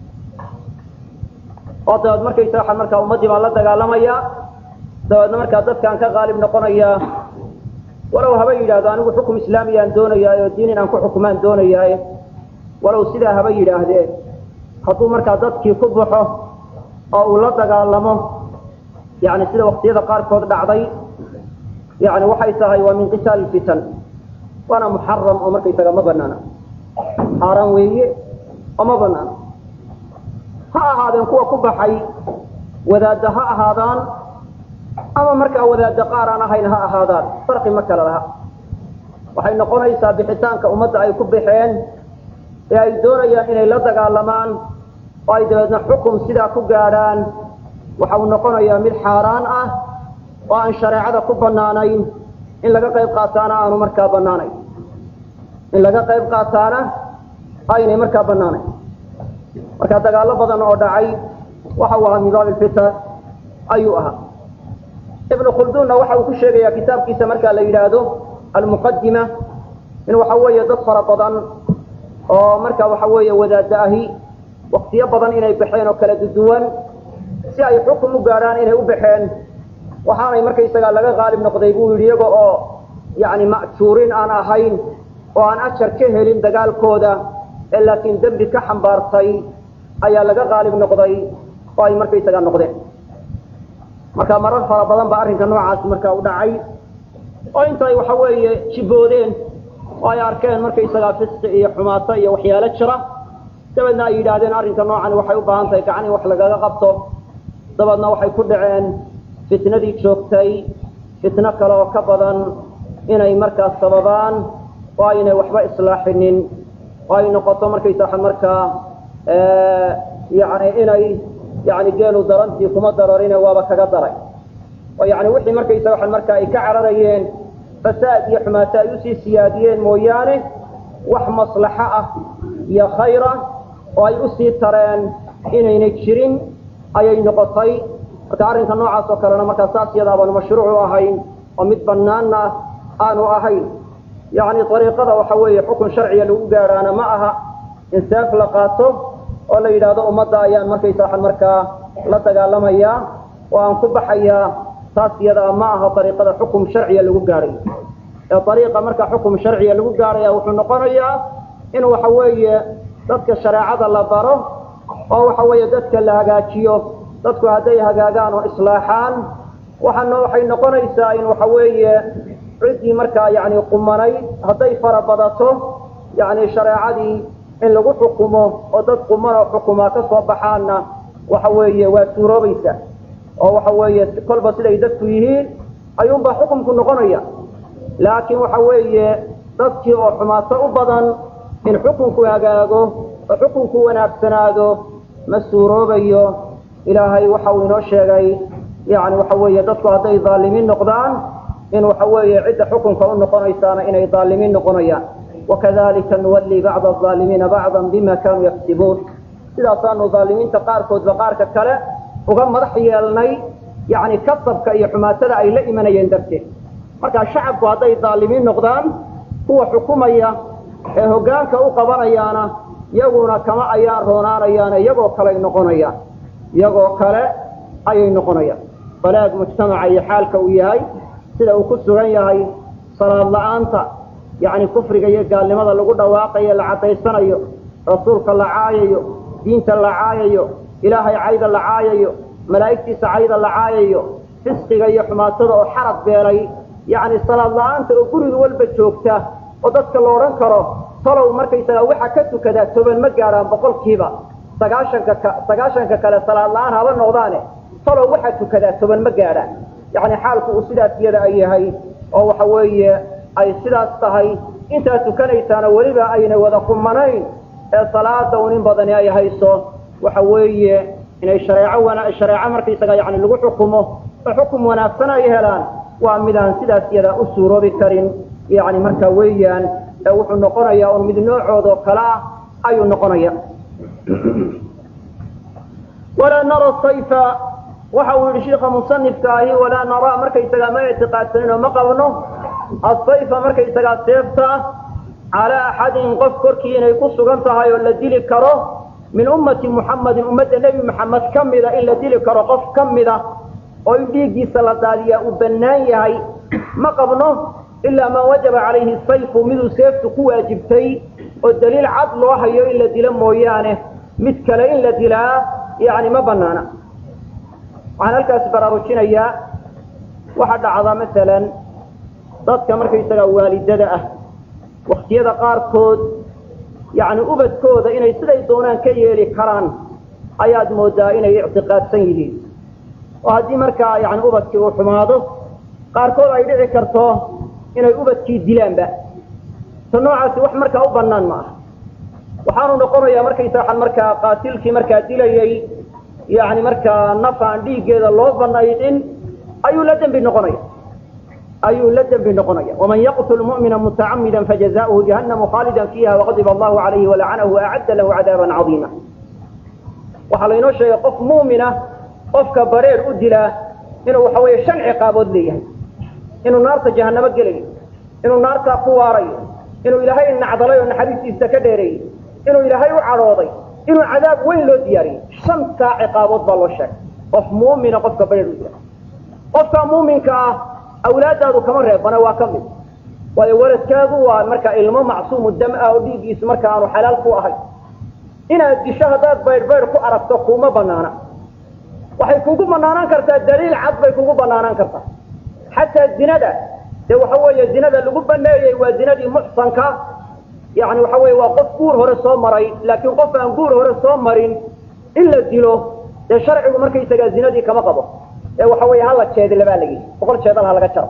S1: oo dabeed markaysaga waxaan markaa ummaddii baan la dagaalamayaa dabeedna markaa dadkaan ka qaalib noqonayaa walow haba yidhaahdo anigu xukum islaamiyaan doonayaayo diin inaan ku xukumaan doonayaaye walow sidaa haba yidhaahdee hadduu markaa dadkii ku baxo oo uu la dagaalamo yani sida waktiyada qaarkood dhacday yani waxay tahay waa min qitaal fitan waana muxaram oo markaysaga ma banaana xaaraan weeye oo ma banaana ha ahaadeen kuwa ku baxay wadaadda ha ahaadaan ama markaa wadaadda qaar aan ahayn ha ahaadaan farqi ma kala laha waxay noqonaysaa bixitaanka ummadda ay ku baxeen ee ay doonayaan inay la dagaalamaan oo ay dabeedna xukum sidaa ku gaadhaan waxa uu noqonayaa mid xaaraan ah oo aan shareecada ku bannaanayn in laga qayb qaataana aanu markaa bannaanayn in laga qayb qaataana aynay markaa bannaanayn marka dagaallo badan oo dhacay waxa uu ahaa min baabi lfitan ayuu ahaa ibnu khulduunna waxa uu ku sheegayaa kitaabkiisa markaa la yidhaahdo almuqadima in waxa weeye dad fara badan oo marka waxa weeye wadaadda ahi waktiyo badan inay baxeen oo kala duduwan si ay xukum u gaadhaan inay u baxeen waxaanay markaysagaa laga qaalib noqday buu yidhi iyaga oo yacni ma'juurin aan ahayn oo aan ajar ka helin dagaalkooda ee laakiin dembi ka xambaartay ayaa laga qaalib noqday oo ay markaysagaa noqdeen marka marar fara badan baa arrinka noocaasi markaa u dhacay oo intay waxa weeye jiboodeen oo ay arkeen markaysagaa fisqi iyo xumaato iyo waxyaalo jira dabeedna ay yidhaahdeen arrinka noocan waxay u baahan tahay gacan in wax lagaga qabto dabeedna waxay ku dhaceen fitnadii joogtay fitno kale oo ka badan inay markaas sababaan oo aynay waxba islaaxinin oo ay noqoto markaysaa markaa yani inay yani geelu darantii kuma dararine waaba kaga daray oo yani wixii markaysa waa markaa ay ka cararayeen fasaad iyo xumaato ay usii siyaadiyeen mooyaane wax maslaxo ah iyo khayr ah oo ay usii tareen inayna jirin ayay noqotay marka arrinka noocaas oo kalena markaa saas yadaa baanu mashruucu ahayn oo mid banaanna aanu ahayn yani ariiqada waxa weeye xukun sharciga lagu gaadhaana ma aha in seef la qaato oo la yidhaahdo ummadda ayaan markaysa waxaan markaa la dagaalamayaa oo aan ku baxayaa taas iyadaa ma aha ariiqada xukum sharciga lagu gaadhayo ee ariiqa marka xukum sharciga lagu gaadhaya wuxuu noqonayaa in waxa weeye dadka shareecada la baro oo waxa weeye dadka la hagaajiyo dadku hadday hagaagaan oo islaaxaan waxaana waxay noqonaysaa in waxa weeye ciddii markaa yani qumanay hadday fara badato yani shareecadii in lagu xukumo oo dad qumanoo xukumaa ka soo baxaanna waxa weeye waa suuroobaysa oo waxa weeye kolba siday dadku yihiin ayuunbaa xukumku noqonaya laakiin waxa weeye dadkii oo xumaato u badan in xukunku hagaago oo xukunku wanaagsanaado ma suuroobayo ilaahay waxa uu inoo sheegay yani waxa weeye dadku hadday dhaalimiin noqdaan in waxa weeye cidda xukunka u noqonaysaana inay dhaalimiin noqonayaan wakadalika nuwalli bacda alaalimiina bacdan bima kanuu yaktibuun sidaasaanu dhaalimiinta qaarkoodba qaarka kale uga madax yeelnay yani kasabka iyo xumaatada ay la imanayeen darteed marka shacabku hadday dhaalimiin noqdaan kuwa xukumaya ee hoggaanka u qabanayaana iyaguna kama ayaan roonaanayaane iyagoo kaley noqonayaan iyagoo kale ayay noqonayaan balaag mujtamaca iyo xaalka uu yahay sida uu ku sugan yahay salaad la-aanta yacni kufriga iyo gaalnimada lagu dhawaaqayo la caddaysanayo rasuulka la caayayo diinta la caayayo ilaahay cayda la caayayo malaa'igtiisa cayda la caayayo fisqiga iyo xumaatada oo xarab beelay yacni salaad la-aanta oo guriga walba joogta oo dadka la odhan karo talow markaysagaa waxa ka tukadaa toban ma gaadhaan boqolkiiba sagaashanka ka sagaashanka kale salaad la-aan haba noqdaane talow waxaa tukadaa toban ma gaadhaan yacni xaalku uu sidaas iyada ay yahay oo waxa weeye ay sidaas tahay intaa tukanaysaana weliba ayna wada qumanayn ee salaada un in badani ay hayso waxa weeye inay shareeco wana shareeco markaysaga yani lagu xukumo oo xukum wanaagsan ay helaan waa midaan sidaas iyadaa u suuroobi karin yani marka weeyaan ee wuxuu noqonayaa un mid noocoodoo kale ah ayuu noqonaya walaa nara sayfa waxa uu yihi sheika musanifka ahi walaa naraa markaysagaa ma ictiqaadsanin oo ma qabno asayfa markaysagaa seefta calaa axadin qof korkii inay ku sugan tahay oo la dili karo min ummati muxamadin ummadda nebi maxamed ka mida in la dili karo qof ka mida oo in dhiiggiisa la daadiyaa uu bannaan yahay ma qabno ilaa maa wajaba calayhi sayfu miduu seeftu ku waajibtay oo daliil cad loo hayo in la dilo mooyaane mid kale in la dilaa yani ma banaana waxaan halkaas baraarujinayaa waxaa dhacda masalan dadka markaysagaa waalidada ah waktiyada qaarkood yani ubadkooda inay siday doonaan ka yeeli karaan ayaad moodaa inay ictiqaadsan yihiin oo haddii markaa yani ubadkii uu xumaado qaarkood ay dhici karto inay ubadkii dilaanba ta noocaasi wax markaa u banaan ma aha waxaanu noqonayaa markaysaa markaa qaatilkii markaa dilayay yani markaa naf aan dhiiggeeda loo banaydin ayuu la dembi noqonaya ayuu la dembi noqonaya waman yaqtul mu'mina mutacamida fajazauhu jahannamu khaalida fiiha waqadiba allahu calayhi walacanahu waacadda lahu cadaaban cadiima waxaa laynoo sheegay qof mu'mina qofka bareer u dilaa inuu waxa weeye shan ciqaabood leeyahay inuu naarta jahanamo gelayo inuu naartaa ku waarayo inuu ilaahay nacdalay oo naxariistiisa ka dheereeyey inuu ilaahay u cadhooday inuu cadaab weyn loo diyaariyey shantaa ciqaabood baa loo sheegay qof muumina qofka bareer u dila qofka muuminka ah awlaadaadu kama reebana waa ka mid waayo waladkaagu waa markaa ilmo macsuumu dam ah oo dhiiggiisu marka aanu xalaal ku ahay inaad disho haddaad baydh baydh ku aragto kuma banaana waxay kugu banaanaan kartaa daliil cad bay kugu banaanaan kartaa xataa zinada dee waxa weeye zinada lagu baneeyey waa zinadii muxsanka yani waxa weye waa qof guur hore soo maray laakiin qof aan guur hore soo marin in la dilo dee sharcigu markaysagaa zinadii kama qabo ee waxa weeye hala jeedilabaa lagi boqol jeedal ha laga jaro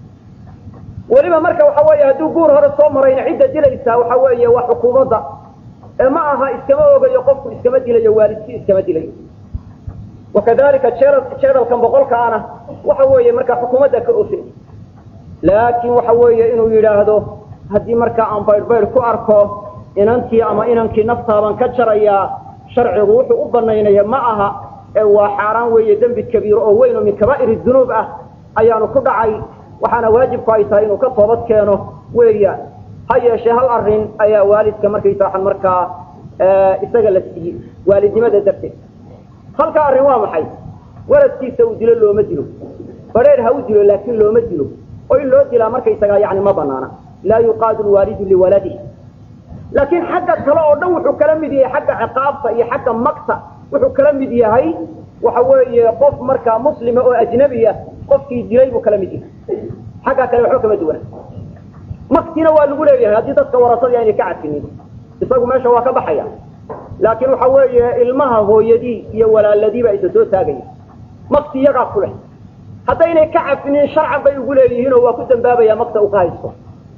S1: weliba marka waxa weeye hadduu guur hore soo marayna cidda dilaysaa waxa weeye waa xukuumadda ee ma aha iskama ogayo qofku iskama dilayo waalidkii iskama dilayo wakadalika jeedal jeedalkan boqolkaana waxa weeye markaa xukuumadda ka ofin laakiin waxa weeye inuu yidhaahdo haddii markaa aan baydhbaydh ku arko inantii ama inankii naftaaban ka jarayaa sharcigu wuxuu u banaynaya ma aha ee waa xaaraan weeye dembi kabiiro oo weyn oo min kabaa'ir dunuub ah ayaanu ku dhacay waxaana waajibku ay tahay inuu ka toobad keeno weeyaan ha yeeshee hal arrin ayaa waalidka markaysa markaa isaga la siiyey waalidnimada darteed halka arrin waa maxay waladkiisa uu dilo looma dilo badheer ha u dilo laakiin looma dilo oo in loo dilaa markaysagaa yani ma banaana laa yuqaadu lwaalidu liwaladih laakiin xagga kale oo dhan wuxuu kala mid yahay xagga ciqaabta iyo xagga magta wuxuu kala mid yahay waxa weeye qof markaa muslima oo ajnabi ah qofkii dilay buu kala mid yahay xagga kale waxba kama duwana maktina waa lagu leeyahay haddii dadka warasadii aynay ka cadfinin isagu meesha waa ka baxaya laakiin waxa weeye ilmaha hooyadii iyo walaaladiiba isa soo taagaya makti iyagaa ku leh haddaynay ka cafinin sharcan bay ugu leeyihiinoo waa ku dambaabaya makta uu ka haysto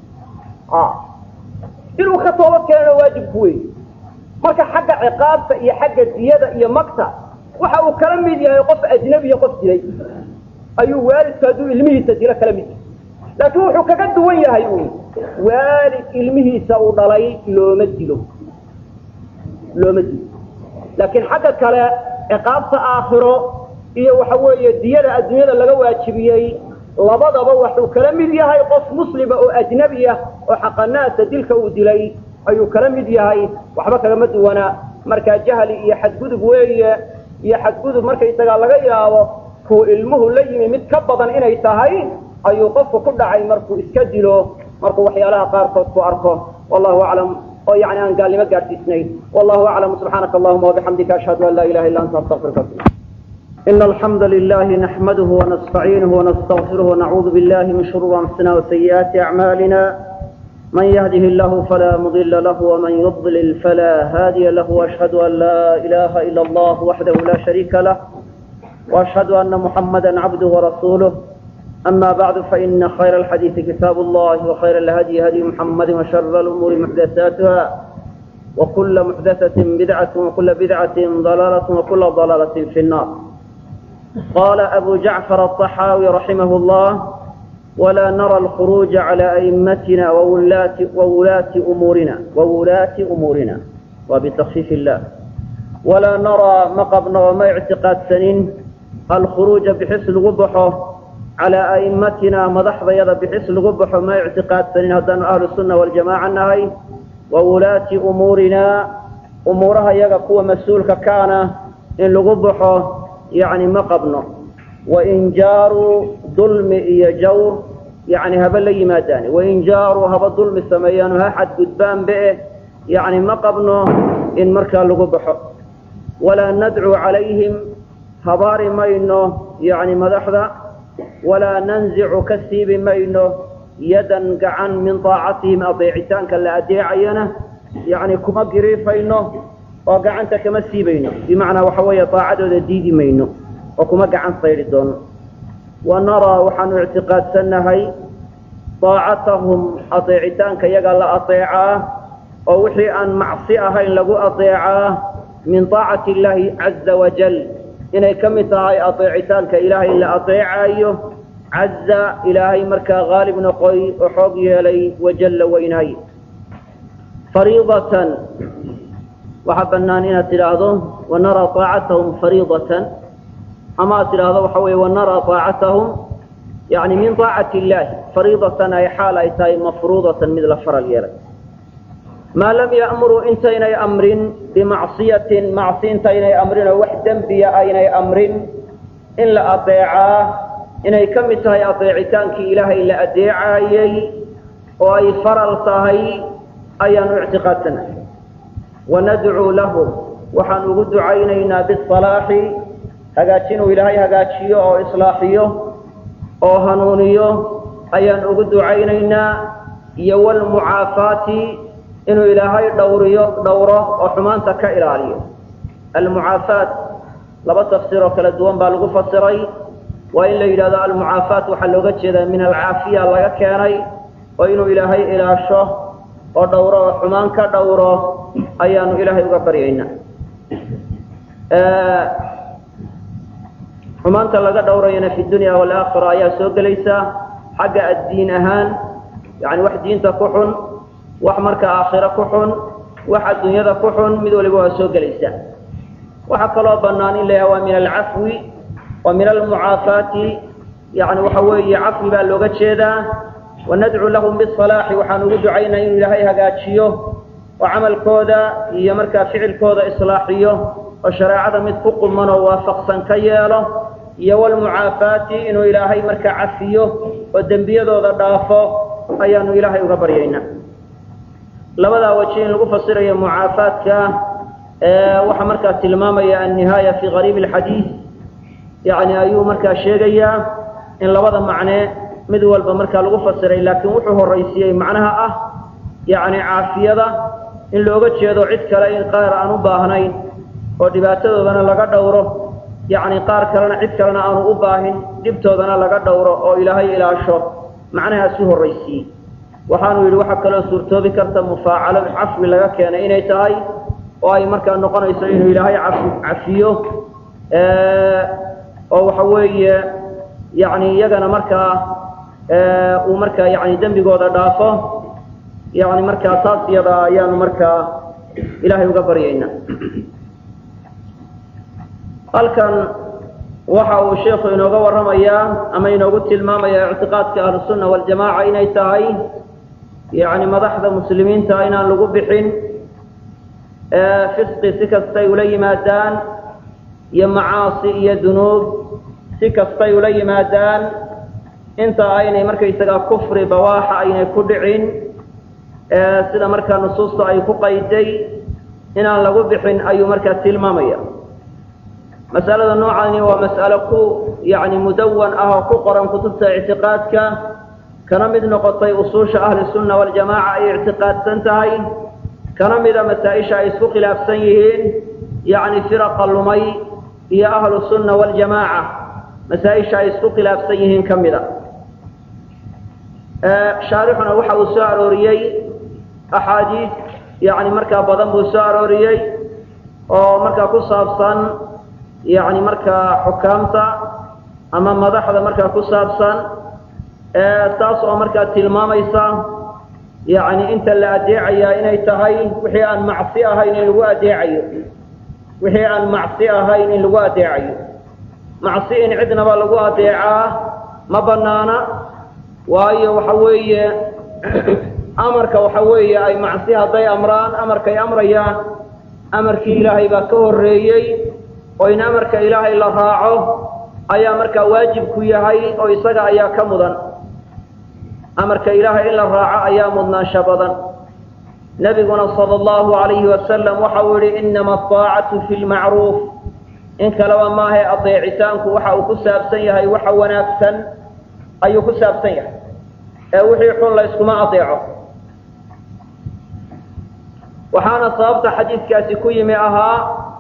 S1: inuu ka toobad keenana waajibku wey marka xagga ciqaabta iyo xagga diyada iyo makta waxa uu kala mid yahay qof ajnabiya qof dilay ayuu waalidku hadduu ilmihiisa dilo kala mid yahay laakiin wuxuu kaga duwan yahay uun waalid ilmihiisa uu dhalay looma dilo looma dilo laakiin xagga kale ciqaabta aakhiro iyo waxa weeye diyada adduunyada laga waajibiyey labadaba waxuu kala mid yahay qof muslima oo ajnabi ah oo xaqanaasa dilka uu dilay ayuu kala mid yahay waxba kagama duwana markaa jahli iyo xadgudub weeye iyo xadgudub markaysagaa laga yaabo kuu ilmuhu la yimi mid ka badan inay tahay ayuu qofku ku dhacay markuu iska dilo markuu waxyaalaha qaarkood ku arko wallahu aclam oo yani aan gaalnimo gaadhsiisnayn wallahu aclam subxaanaka allahuma wabixamdika ashhadu an laa ilaha illa anta astaqfiruka إن الحمد لله نحمده ونستعينه ونستغفره ونعوذ بالله من شرور أنفسنا وسيئات أعمالنا من يهده الله فلا مضل له ومن يضلل فلا هادي له وأشهد أن لا إله إلا الله وحده لا شريك له وأشهد أن محمدا عبده ورسوله أما بعد فإن خير الحديث كتاب الله وخير الهدي هدي محمد وشر الأمور محدثاتها وكل محدثة بدعة وكل بدعة ضلالة وكل ضلالة في النار قال أبو جعفر الطحاوي رحمه الله ولا نرى الخروج على أئمتنا وولاة, وولاة أمورنا وولاة أمورنا وبتخفيف الله ولا نرى مقبنا وما اعتقاد سنين الخروج بحس الغبحه على أئمتنا مضح بيض بحس الغبحه ما اعتقاد سنين هدان أهل السنة والجماعة النهي وولاة أمورنا أمورها يقوى مسؤولك كان إن الغبحه يعني ما قبنا وإن جاروا ظلم إيا جور يعني هبا لي ما داني وإن جاروا هبا ظلم سميان ها حد قدبان بئه يعني ما قبنا إن مركا لغبحه ولا ندعو عليهم هبار مينو يعني مدحذا ولا ننزع كسيب مينو يدا قعن من طاعتهم أطيعتان كلا أديعينه يعني كما قريفينه oo gacanta kama siibayno bimacnaa waxa weeye daacadooda diidi mayno oo kuma gacan saydhi doono wa naraa waxaanu ictiqaadsannahay daacatahum adeecitaanka iyaga la adeecaa oo wixii aan macsi ahayn lagu adeecaa min daacati illaahi caza wajal inay ka mid tahay adeecitaanka ilaahay la adeecaayo caza ilaahay markaa haalib noqoy oo xoog yeelay wajalla weynaay fariidatan waxaa bannaan inaad tidhaahdo wanaraa daacatahum fariidatan ama aad tidhaahdo waxa weeye wanaraa daacatahum yani min daacati illaahi fariidatan ay xaal ay tahay mafruudatan mid la faral yeelay maa lam ya'muruu intaynay amrin bimacsiyatin macsi intaynay amrin oo wax dembiya aynay amrin in la adeecaa inay ka mid tahay adeecitaankii ilaahay la adeecaayey oo ay faral tahay ayaanu ictiqaadsanahay wanadcuu lahum waxaan ugu ducaynaynaa bisalaaxi hagaajinuu ilaahay hagaajiyo oo islaaxiyo oo hanuuniyo ayaan ugu ducaynaynaa iyo walmucaafaati inuu ilaahay dhowriyo dhowro oo xumaanta ka ilaaliyo almucaafaat laba tafsiir oo kala duwan baa lagu fasiray waa in la yidhahdo almucaafaat waxaa looga jeedaa min alcaafiya laga keenay oo inuu ilaahay ilaasho oo dhowro oo xumaan ka dhowro ayaanu ilaahay uga baryaynaa xumaanta laga dhowrayana fi dunya waalaakhira ayaa soo gelaysa xagga addiin ahaan yani wax diinta ku xun wax marka aakhiro ku xun wax adduunyada ku xun mid waliba waa soo gelaysa waxaa kaloo bannaan in la yaha waa min alcafwi wa min almucaafaati yani waxa weeye cafwi baa looga jeedaa wanadcu lahum bisalaaxi waxaan ugu ducaynaa inuu ilaahay hagaajiyo oo camalkooda iyo markaa ficilkooda islaaxiyo oo shareecada mid ku quman oo waafaqsan ka yeelo iyo walmucaafaati inuu ilaahay markaa cafiyo oo dembiyadooda dhaafo ayaanu ilaahay uga baryaynaa labadaa waji in lagu fasirayo mucaafaadka waxaa markaa tilmaamaya annihaaya fi gariib alxadiid yani ayuu markaa sheegayaa in labada macne mid walba markaa lagu fasiray laakiin wuxuu horaysiiyey macnaha ah yani caafiyada in looga jeedo cid kale in qaar aan u baahnayn oo dhibaatadoodana laga dhowro yani qaar kalena cid kalena aanu u baahin dhibtoodana laga dhowro oo ilaahay ilaasho macnahaasuu horaysiiyey waxaanu yidhi waxaa kaloo suurtoobi karta mufaacalo cafwi laga keenay inay tahay oo ay markaa noqonayso inuu ilaahay cafi cafiyo oo waxa weeye yani iyagana markaa uu markaa yani dembigooda dhaafo yani markaa taas iyada ayaanu markaa ilaahay uga baryaynaa halkan waxa uu sheikhu inooga warramayaa ama inoogu tilmaamaya ictiqaadka ahlusunna waljamaaca inay tahay yani madaxda muslimiinta inaan lagu bixin fisqi si kastay ula yimaadaan iyo macaasi iyo dunuub si kastay ula yimaadaan inta aynay markaysagaa kufri bawaaxa aynay ku dhicin sida markaa nusuusta ay ku qayday inaan lagu bixin ayuu markaa tilmaamaya masalada noocani waa mas'alo ku yani mudawan ah oo ku qoran kutubta ictiqaadka kana mid noqotay usuusha ahli sunna waljamaaca ay ictiqaadsan tahay kana mida masaa-isha ay isku khilaafsan yihiin yani firaqa lumay iyo ahlu sunna waljamaaca masaa-isha ay isku khilaafsan yihiin ka mida shaarixuna waxa uu soo arooriyey axaadiis yani markaa badan buu soo arooriyey oo markaa ku saabsan yani markaa xukaamta ama madaxda markaa ku saabsan taas oo markaa tilmaamaysa yani inta la adeecayaa inay tahay wixii aan macsi ahayn in lagu adeecayo wixii aan macsi ahayn in lagu adeecayo macsi in cidnaba lagu adeecaa ma banaana waayo waxa weeye amarka waxa weeye ay macsi hadday amraan amarkay amrayaan amarkii ilaahay baa ka horreeyey oo in amarka ilaahay la raaco ayaa markaa waajib ku yahay oo isaga ayaa ka mudan amarka ilaahay in la raaco ayaa mudnaansho badan nebiguna sala allahu alayhi wasalam waxa uu yihi inama aaacatu fi lmacruuf in kaleba maahae adeecitaanku waxa uu ku saabsan yahay waxa wanaagsan ayuu ku saabsan yahay ee wixii xun la yskuma adeeco waxaana sababta xadiidkaasi ku yimi ahaa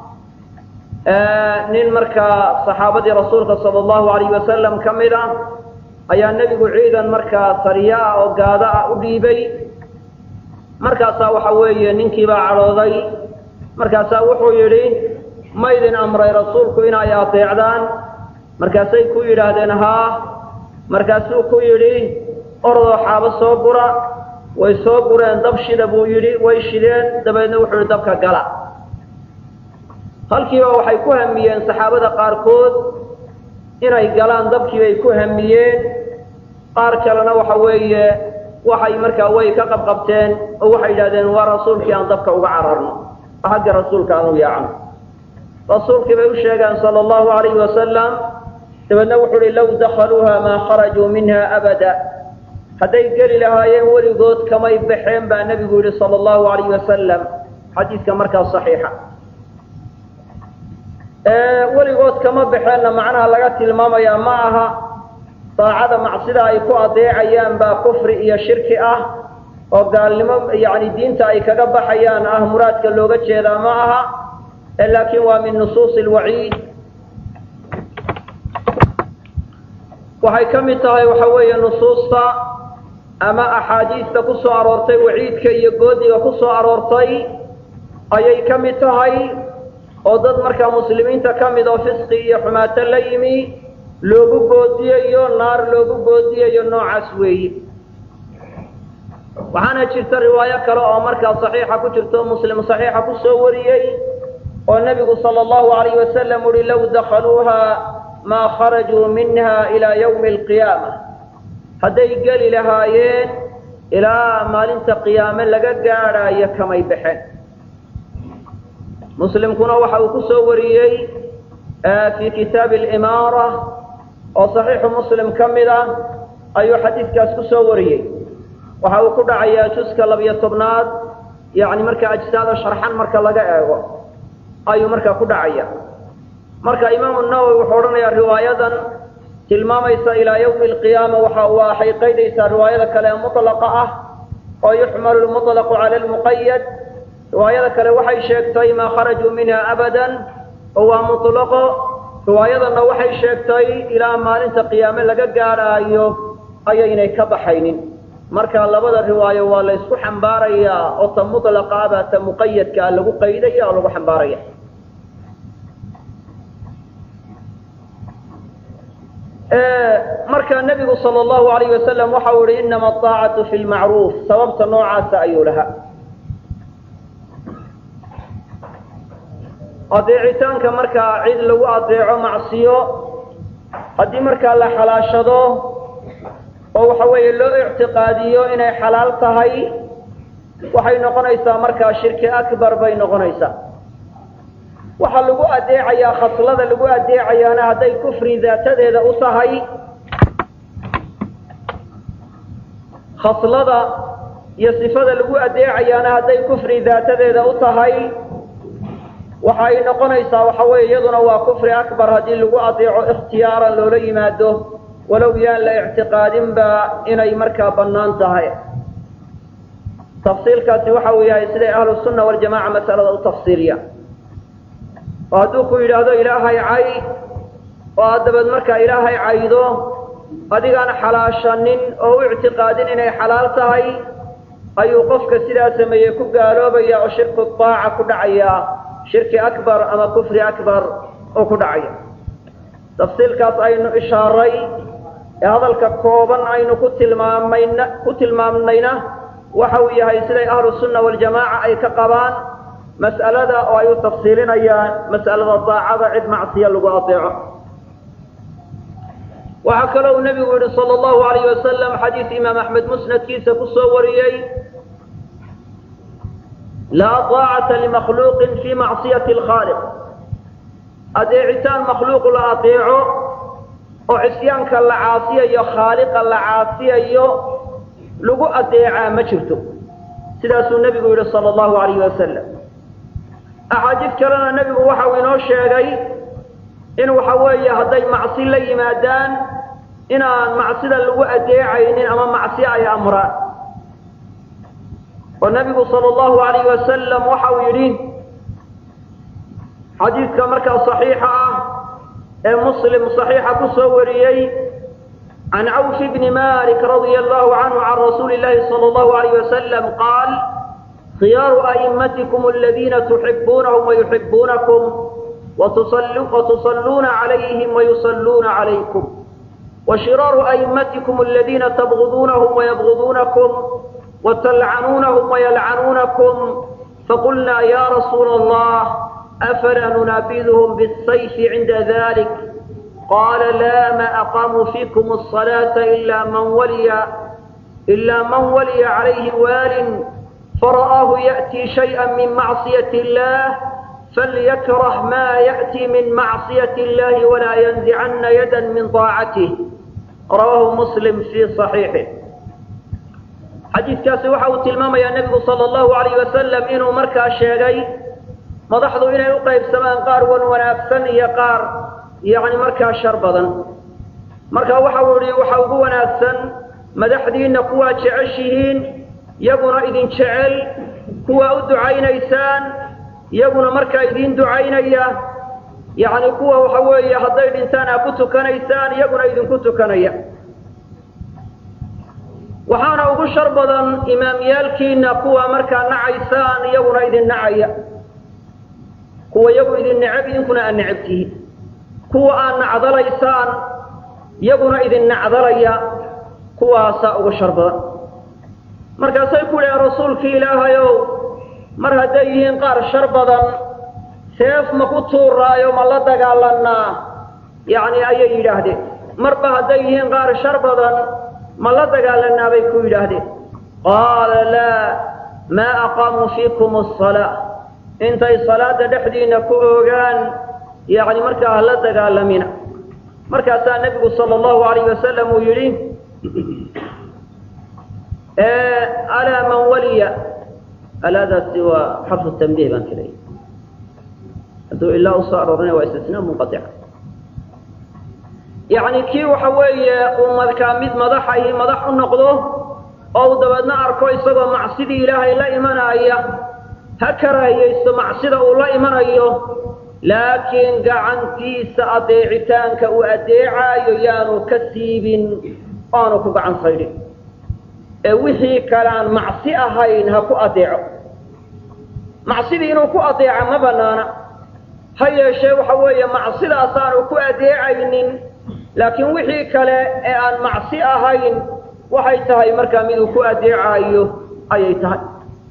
S1: nin markaa saxaabadii rasuulka sala allahu alayhi wasalam ka mid ah ayaa nebigu ciidan markaa sariya ah oo gaado ah u dhiibay markaasaa waxa weeye ninkiibaa cadhooday markaasaa wuxuu yidhi ma idin amray rasuulku inay adeecdaan markaasay ku yidhaahdeen haa markaasuu ku yidhi orodoo xaabo soo gura way soo gureen dab shida buu yidhi way shideen dabeedna wuxuu yidhi dabka gala halkiiba waxay ku hamiyeen saxaabada qaarkood inay galaan dabkii bay ku hamiyeen qaar kalena waxa weeye waxay markaa way ka qabqabteen oo waxay yidhahdeen waa rasuulkii aan dabka uga cararno xagga rasuulka aan u yaacno rasuulkii bay u sheegeen sala allahu alayhi wasalam dabeedna wuxuu uhi low dakhaluuha maa kharajuu minha abada hadday geli lahaayeen weligood kamay baxeen baa nebigu yidhi sala allahu alayhi wasalam xadiidka markaa saxiixa weligood kama baxeenna macnaha laga tilmaamayaa ma aha daacada macsida ay ku adeecayaan baa kufri iyo shirki ah oo gaalnimo yacni diinta ay kaga baxayaan ah muraadka looga jeedaa ma aha laakiin waa min nusuusi alwaciid waxay ka mid tahay waxa weeye nusuusta ama axaadiista ku soo aroortay waciidka iyo goodiga ku soo aroortay ayay ka mid tahay oo dad markaa muslimiinta ka mid oo fisqi iyo xumaato la yimi loogu goodiyayo naar loogu goodiyayo noocaas weeye waxaana jirta riwaayo kale oo markaa saxiixa ku jirto muslim saxiixa ku soo wariyey oo nebigu sala allahu alayhi wasalam uhi low dakhaluuha maa kharajuu minha ilaa yawmi alqiyaama hadday geli lahaayeen ilaa maalinta qiyaame laga gaadhaayo kamay baxeen muslimkuna waxa uu ku soo wariyey fii kitaabi alimaara oo saxiixu muslim ka mid ah ayuu xadiidkaas ku soo wariyey waxa uu ku dhacayaa juska labiyo tobnaad yacni marka ajsaada sharxan marka laga eego ayuu markaa ku dhacaya marka imaamu nawowi wuxuu odhanayaa riwaayadan tilmaamaysa ilaa yawmi alqiyaama waxa waxay qaydaysaa riwaayada kale ee mutlaqa ah oo yuxmalu lmutlaqu cala almuqayad riwaayada kale waxay sheegtay maa kharajuu minha abadan oo waa mutlaqo riwaayadanna waxay sheegtay ilaa maalinta qiyaame laga gaadhaayo ayaynay ka baxaynin marka labada riwaayo waa la ysku xambaarayaa oo ta mutlaqa abaa ta muqayadkaa lagu qaydaya oo lagu xambaaraya marka nebigu sal allahu alayh wasalam waxa uu ihi inama aacatu fi lmacruuf sababta noocaasa ayuu lahaa adeecitaanka markaa cid lagu adeeco macsiyo haddii markaa la xalaashado oo waxa weeye loo ictiqaadiyo inay xalaal tahay waxay noqonaysaa markaa shirki akbar bay noqonaysaa waxaa lagu adeecayaa khaslada lagu adeecayaana hadday kufri daatadeeda u tahay khaslada iyo sifada lagu adeecayaana hadday kufri daatadeeda u tahay waxa ay noqonaysaa waxa weeye iyaduna waa kufri akbar haddii lagu adeeco ikhtiyaaran loola yimaado walow yaan la ictiqaadinba inay markaa bannaan tahay tafsiilkaasi waxa uu yahay siday ahlu sunna waljamaca masalada u tafsiiliya oo hadduu ku yidhaahdo ilaahay cay oo aad dabeed markaa ilaahay caydo adigaan xalaashanin oo u ictiqaadin inay xalaal tahay ayuu qofka sidaa sameeyey ku gaaloobaya oo shirku daaca ku dhacaya shirki akbar ama kufri akbar oo ku dhacaya tafsiilkaas aynu ishaaray ee hadalka kooban aynu ku tilmaamayna ku tilmaamnayna waxa uu yahay siday ahlu sunna waljamaaca ay ka qabaan mas'alada oo ay u tafsiilinayaan mas'alada daacada cid macsiya lagu adeeco waxaa kaloo uu nebigu yihi sala allahu alayh wasalam xadiis imaam axmed musnadkiisa ku soo wariyey laa daacata limakhluuqin fii macsiyati alkhaaliq adeecitaan makhluuq la adeeco oo cisyaanka la caasiyayo khaaliqa la caasiyayo lagu adeecaa ma jirto sidaasuu nebigu yihi sala allahu alayh wasalam axaadiis kalena nebigu waxa uu inoo sheegay in waxa weeye hadday macsi la yimaadaan inaan macsida lagu adeecaynin ama macsi ay amraan oo nabigu sala allahu alayh wasalam waxa uu yidhi xadiidka markaa saxiixa ah ee muslim saxiixa ku soo wariyey can cawf bni malik radia allahu canhu can rasuuli llahi sala allahu alayh wasalam qaal khiyaaru a'immatikum aladiina tuxibuunahum wayuxibuunakum وتصلون عليهم ويصلون عليكم وشرار أئمتكم الذين تبغضونهم ويبغضونكم وتلعنونهم ويلعنونكم فقلنا يا رسول الله أفلا ننابذهم بالسيف عند ذلك قال لا ما أقاموا فيكم الصلاة إلا من ولي إلا من ولي عليه وال فرآه يأتي شيئا من معصية الله فليكره ما يأتي من معصية الله ولا ينزعن يدا من طاعته رواه مسلم في صحيحه xadiidkaasi waxa uu tilmaamayaa nebigu sala allahu alayh wasalam inuu markaa sheegay madaxdu inay u qaybsamaan qaar wan wanaagsan iyo qaar yacni markaa shar badan marka waxa uu yihi waxa ugu wanaagsan madaxdiinna kuwaa jeceshihiin yaguna idin jecel kuwaa u ducaynaysaan iyaguna markaa idiin ducaynaya yacni kuwa waxa weeye hadday dhintaan aa ku tukanaysaan iyaguna idinku tukanaya waxaana ugu shar badan imaamyaalkiina kuwa markaa nacaysaan iyaguna idin nacaya kuwa iyagu idin necab idinkuna aad necab tihiin kuwa aad nacdalaysaan iyaguna idin nacdalaya kuwaasaa ugu shar badan markaasay ku dhaheen rasuulkii ilaahayow mar hadday yihiin qaar shar badan seef ma ku tuuraayo ma la dagaalanaa yacni ayay yidhaahdeen marba hadday yihiin qaar shar badan ma la dagaalanaa bay ku yidhaahdeen qaala laa maa aqaamuu fiikum asalaa intay salaada dhexdiina ku oogaan yacni markaa ha la dagaalamina markaasaa nebigu sala allahu alayh wasalam uu yidhi alaa man waliya alaadaasi waa xarfu tanbiih baan ka leeyay hadduu ilaa usoo aroorina waa istisnaa munqatica yacni kii waxa weeye uu markaa mid madaxa iyo madax u noqdo oo uu dabeedna arko isagoo macsidii ilaahay la imanaya ha karaahiyaysto macsida uu la imanayo laakiin gacantiisa adeecitaanka uu adeecaayo yaanu ka siibin oanu ku gacan saydhin ee wixii kale aan macsi ahayn ha ku adeeco macsidii inuu ku adeeca ma banaana ha yeeshee waxa weeye macsidaasaanu ku adeecaynin laakiin wixii kale ee aan macsi ahayn waxay tahay markaa miduu ku adeecaayo ayay tahay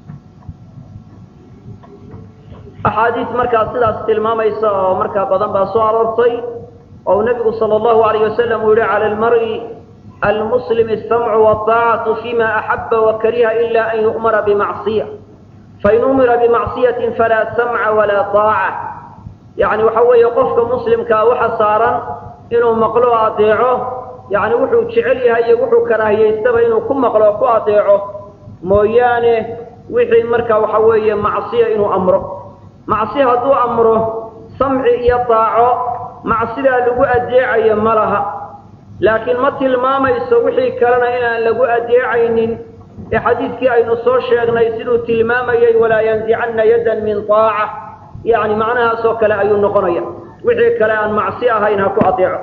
S1: axaadiis markaa sidaas tilmaamaysa oo markaa badan baa soo aroortay oo uu nebigu sala allahu alayh wasalam uu yihi cala almari almuslim asamcu wataacatu fima axaba wakariha ila an yu'mara bimacsiya fain umira bimacsiyatin falaa samca walaa taaca yacni waxa weeye qofka muslimkaa waxa saaran inuu maqlo o adeeco yacni wuxuu jecel yahay iyo wuxuu karaahiyaystaba inuu ku maqlo o ku adeeco mooyaane wixii markaa waxa weeye macsiya inuu amro macsi hadduu amro samci iyo daaco macsidaa lagu adeecayo ma laha laakiin ma tilmaamayso wixii kalena inaan lagu adeecaynin ee xadiidkii aynu soo sheegnay siduu tilmaamayay walaa yanzicanna yaddan min taaca yacni macnahaasoo kale ayuu noqonaya wixii kale aan macsi ahayn ha ku adeeco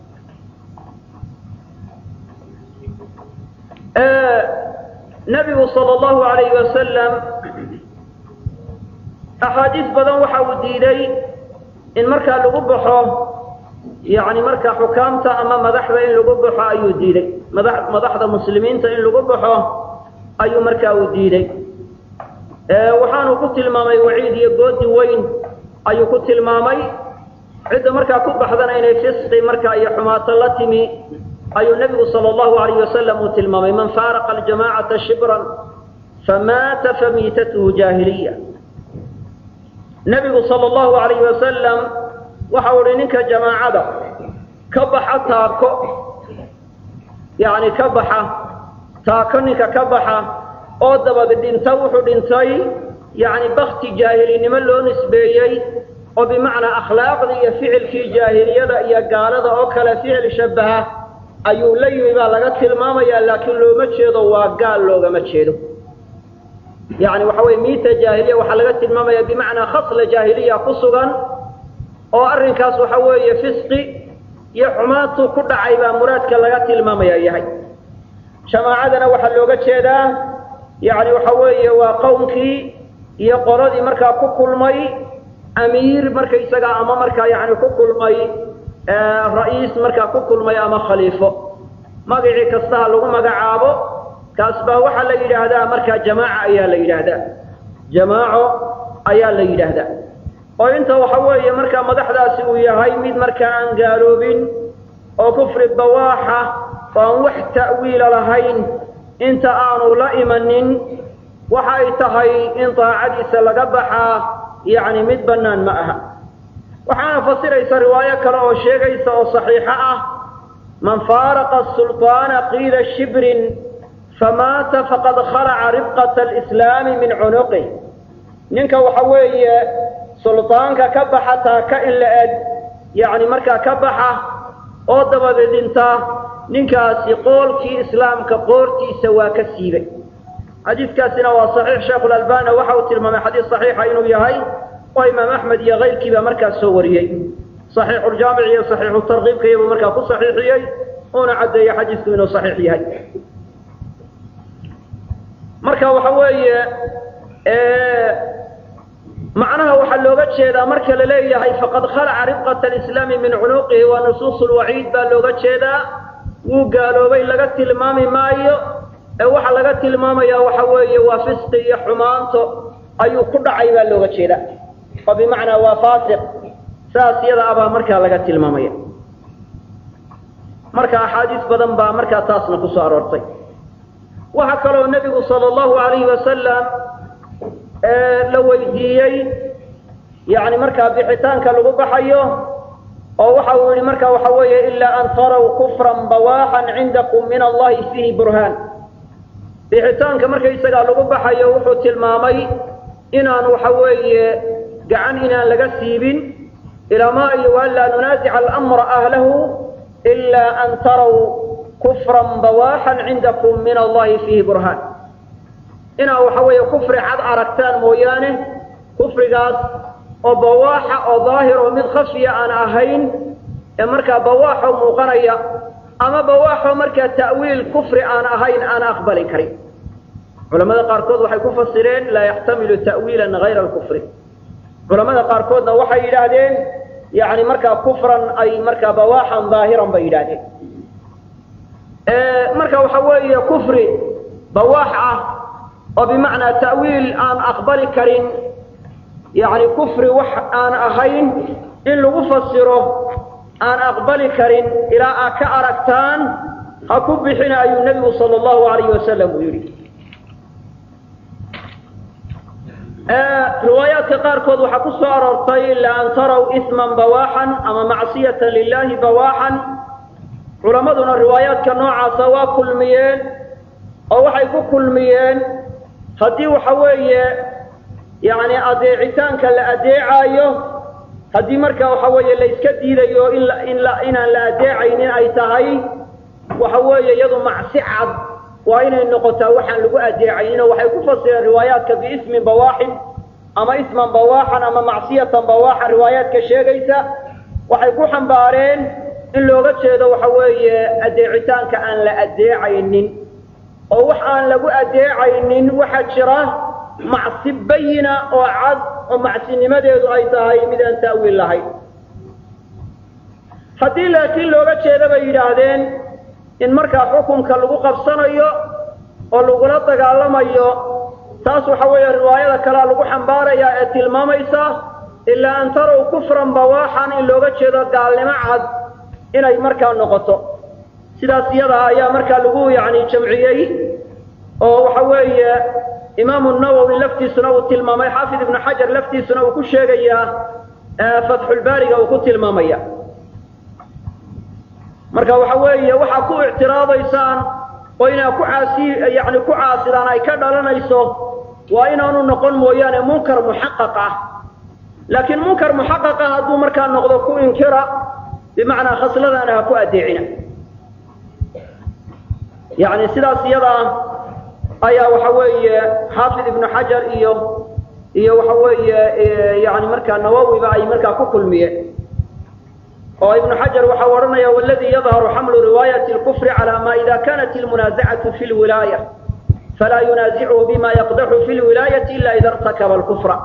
S1: nebigu sala allahu alayhi wasalam axaadiis badan waxa uu diiday in markaa lagu baxo yacni markaa xukaamta ama madaxda in lagu baxo ayuu diiday mada madaxda muslimiinta in lagu baxo ayuu markaa uu diiday waxaanu ku tilmaamay waciid iyo goodi weyn ayuu ku tilmaamay cidda markaa ku baxdana inay fisqi markaa iyo xumaato la timi ayuu nebigu sala allahu alayh wasalam uu tilmaamay man faaraqa aljamacata shibran famaata famiitatuhu jaahiliya nebigu sala allahu alayh wasalam waxa uu ihi ninka jamaacada ka baxa taako yacni ka baxa taako ninka ka baxa oo dabad dhinta wuxuu dhintay yacni bakti jaahilinimo loo nisbeeyey oo bimacnaa akhlaaqdii iyo ficilkii jaahiliyada iyo gaalada oo kale ficil shabaha ayuu la yimi baa laga tilmaamayaa laakiin looma jeedo waa gaal loogama jeedo yani waxa weye miita jaahiliya waxaa laga tilmaamaya bimacnaa khasla jaahiliya ku sugan oo arrinkaas waxa weeye fisqi iyo xumaantu ku dhacay baa muraadka laga tilmaamaya yahay jamaacadana waxaa looga jeedaa yani waxa weeye waa qowmkii iyo qoladii markaa ku kulmay amiir markaysaga ama markaa yani ku kulmay ra-iis markaa ku kulmay ama khaliifo magacii kastaha lagu magacaabo kaas baa waxaa la yidhaahdaa markaa jamaaca ayaa la yidhaahdaa jamaaco ayaa la yidhaahdaa oo inta waxa weeye markaa madaxdaasi uu yahay mid markaa aan gaaloobin oo kufri bawaaxa oo aan wax ta'wiila lahayn inta aanu la imanin waxa ay tahay in daacadiisa laga baxaa yacni mid bannaan ma aha waxaana fasiraysa riwaayo kale oo sheegaysa oo saxiixo ah man faaraqa sulطaana qiila shibrin famaata faqad khalaca ribqata alislaami min cunuqih ninka waxa weeye suldaanka ka baxa taaka in la eg yacni markaa ka baxa oo dabadeed dhinta ninkaasi qoolkii islaamka qoortiisa waa ka siibay xadiidkaasina waa saxiix sheekhulalbani waxa uu tilmaamay xadiis saxiixa inuu yahay oo imaam axmed iyo kayrkiiba markaas soo wariyey saxiixuljaamic iyo saxiixutarkiibka iyabuu markaa ku saxiixiyey uuna caddeeyey xadiisku inuu saxiix yahay marka waxa weeye macnaha waxaa looga jeedaa marka la leeyahay faqad khalaca ribqata alislaami min cunuuqihi waa nusuus lwaciid baa looga jeedaa wuu gaaloobay laga tilmaami maayo ee waxaa laga tilmaamaya waxa weeye waa fisqi iyo xumaanto ayuu ku dhacay baa looga jeedaa oo bimacnaa waa faasiq saas yada abaa markaa laga tilmaamaya marka axaadiis badan baa markaa taasna kusoo aroortay waxaa kaloo nebigu sala allahu alayhi wasalam la weydiiyey yani markaa bixitaanka lagu baxayo oo waxa uu yihi marka waxa weeye ilaa an taraw kufran bawaaxan cindakum min allahi fiihi burhaan bixitaanka markaysagaa lagu baxayo wuxuu tilmaamay inaan waxa weeye gacan inaan laga siibin ilamaa iyo waanlaa nunaasica alamra ahlahu ilaa an taraw kufran bawaaxan cindakum min allahi fiihi burhaan inaa waxa weeye kufri cad aragtaan mooyaane kufrigaas oo bawaaxa oo daahir oo mid khafiya aan ahayn ee markaa bawaaxo muuqanaya ama bawaaxo markaa ta'wiil kufri aan ahayn aan aqbali karin culamada qaarkood waxay ku fasireen laa yaxtamilu ta'wiilan hayra alkufri culamada qaarkoodna waxay yidhaahdeen yani markaa kufran ay markaa bawaaxan daahiran bay yidhaahdeen marka waxa weeye kufri bawaax ah oo bimacnaa ta'wiil aan aqbali karin yani kufri wax aan ahayn in lagu fasiro aan aqbali karin ilaa aad ka aragtaan ha ku bixina ayuu nebigu sala allahu alayhi wasalam uu yidhi riwaayaadka qaarkood waxaa ku soo aroortay ilaa an taraw isman bawaaxan ama macsiyatan lilahi bawaaxan culammaduna riwaayaadka noocaasa waa kulmiyeen oo waxay ku kulmiyeen haddii waxa weeye yani adeecitaanka la adeecaayo haddii marka waxa weeye la iska diidayo in in inaan la adeecaynin ay tahay waxa weeye iyadu macsi cad waa inay noqotaa waxaan lagu adeecayninoo waxay ku fasireen riwaayaadka biismin bawaaxin ama isman bawaaxan ama macsiyatan bawaaxan riwaayaadka sheegaysa waxay ku xambaareen in looga jeedo waxa weeye adeecitaanka aan la adeecaynin oo wax aan lagu adeecaynin waxaa jira macsi bayina oo cad oo macsinimadeedu ay tahay mid aan ta'wiil lahayn haddii laakiin looga jeeda bay yidhaahdeen in markaa xukunka lagu qabsanayo oo lagula dagaalamayo taas waxa weeye riwaayada kalea lagu xambaarayaa ee tilmaamaysa ilaa an tarow kufran bawaaxan in looga jeedo gaalnimo cad inay markaa noqoto sidaas iyada ayaa markaa lagu yani jamciyey oo waxa weeye imaamu nawowi laftiisuna uu tilmaamay xaafid ibnu xajar laftiisuna uu ku sheegayaa fatxulbaariga uu ku tilmaamaya marka waxa weeye waxaa ku ictiraadaysaan oo inaa ku caasi yani ku caasidaan ay ka dhalanayso waa inaanu noqon mooyaane munkar muxaqaq ah laakiin munkar muxaqaq ah hadduu markaa noqdo ku inkira bimacnaa khasladaana ha ku adeecina yani sidaas iyada ayaa waxa weeye xaafid ibnu xajar iyo iyo waxa weeye yani markaa nawowiba ay markaa ku kulmiyeen oo ibnu xajar waxau odhanaya waladii yadharu xamlu riwaayati lkufri cala ma ida kanat ilmunaazacatu fi lwilaaya falaa yunaasichu bima yaqdaxu fi lwilaayati ila ida irtakaba lkufra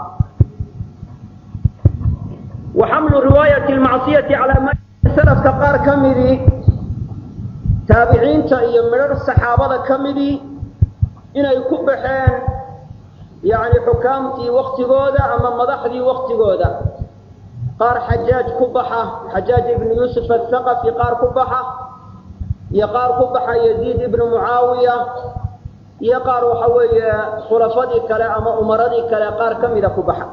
S1: wa xamlu riwaayati lmacsiyati calaa ma salafka qaar ka midii taabiciinta iyo midhar saxaabada ka midii inay ku baxeen yani xukaamtii waktigooda ama madaxdii waktigooda qaar xajaaj ku baxa xajaaj ibnu yuusuf athaqafi qaar ku baxa iyo qaar ku baxa yaziid ibnu mucaawiya iyo qaar waxa weeye khulafadii kale ama umaradii kale qaar ka mida ku baxa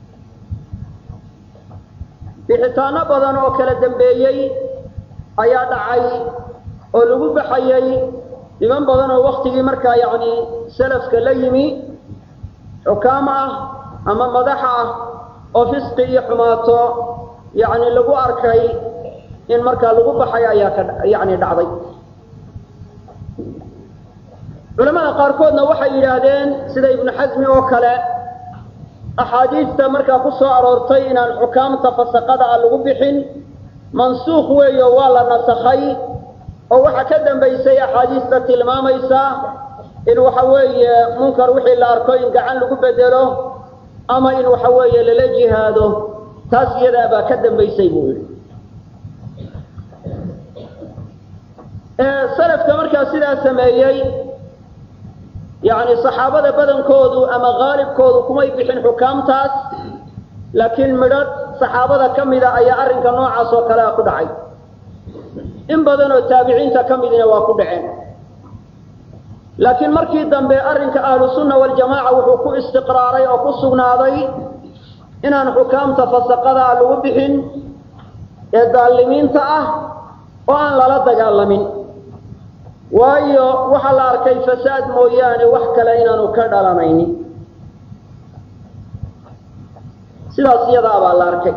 S1: bixitaano badan oo kala dambeeyey ayaa dhacay oo lagu baxayey niman badan oo waktigii markaa yacni salafka la yimi xukaam ah ama madax ah oo fisqi iyo xumaato yacni lagu arkay in markaa lagu baxay ayaa ka yacni dhacday culamada qaarkoodna waxay yidhaahdeen sida ibnu xasmi oo kale axaadiista markaa ku soo aroortay inaan xukaamta fasaqada ah lagu bixin mansuukh weeyo waa la nasakhay oo waxaa ka dambaysay axaadiista tilmaamaysa in waxa weeye munkar wixii la arko in gacan lagu bedelo ama in waxa weeye lala jihaado taas iyadaa baa ka dambaysay buu yidhi salafka markaa sidaa sameeyey yacni saxaabada badankoodu ama qaalibkoodu kumay bixin xukaamtaas laakiin midhadh saxaabada ka mida ayaa arrinka noocaas oo kalea ku dhacay in badan oo taabiciinta ka midina waa ku dhaceen laakiin markii dambe arrinka ahlu sunna waljamaaca wuxuu ku istiqraaray oo ku sugnaaday inaan xukaamta fasaqadaa lagu bixin ee daalimiinta ah oo aan lala dagaalamin waayo waxaa la arkay fasaad mooyaane wax kale inaanu ka dhalanaynin sidaas iyadaa baa la arkay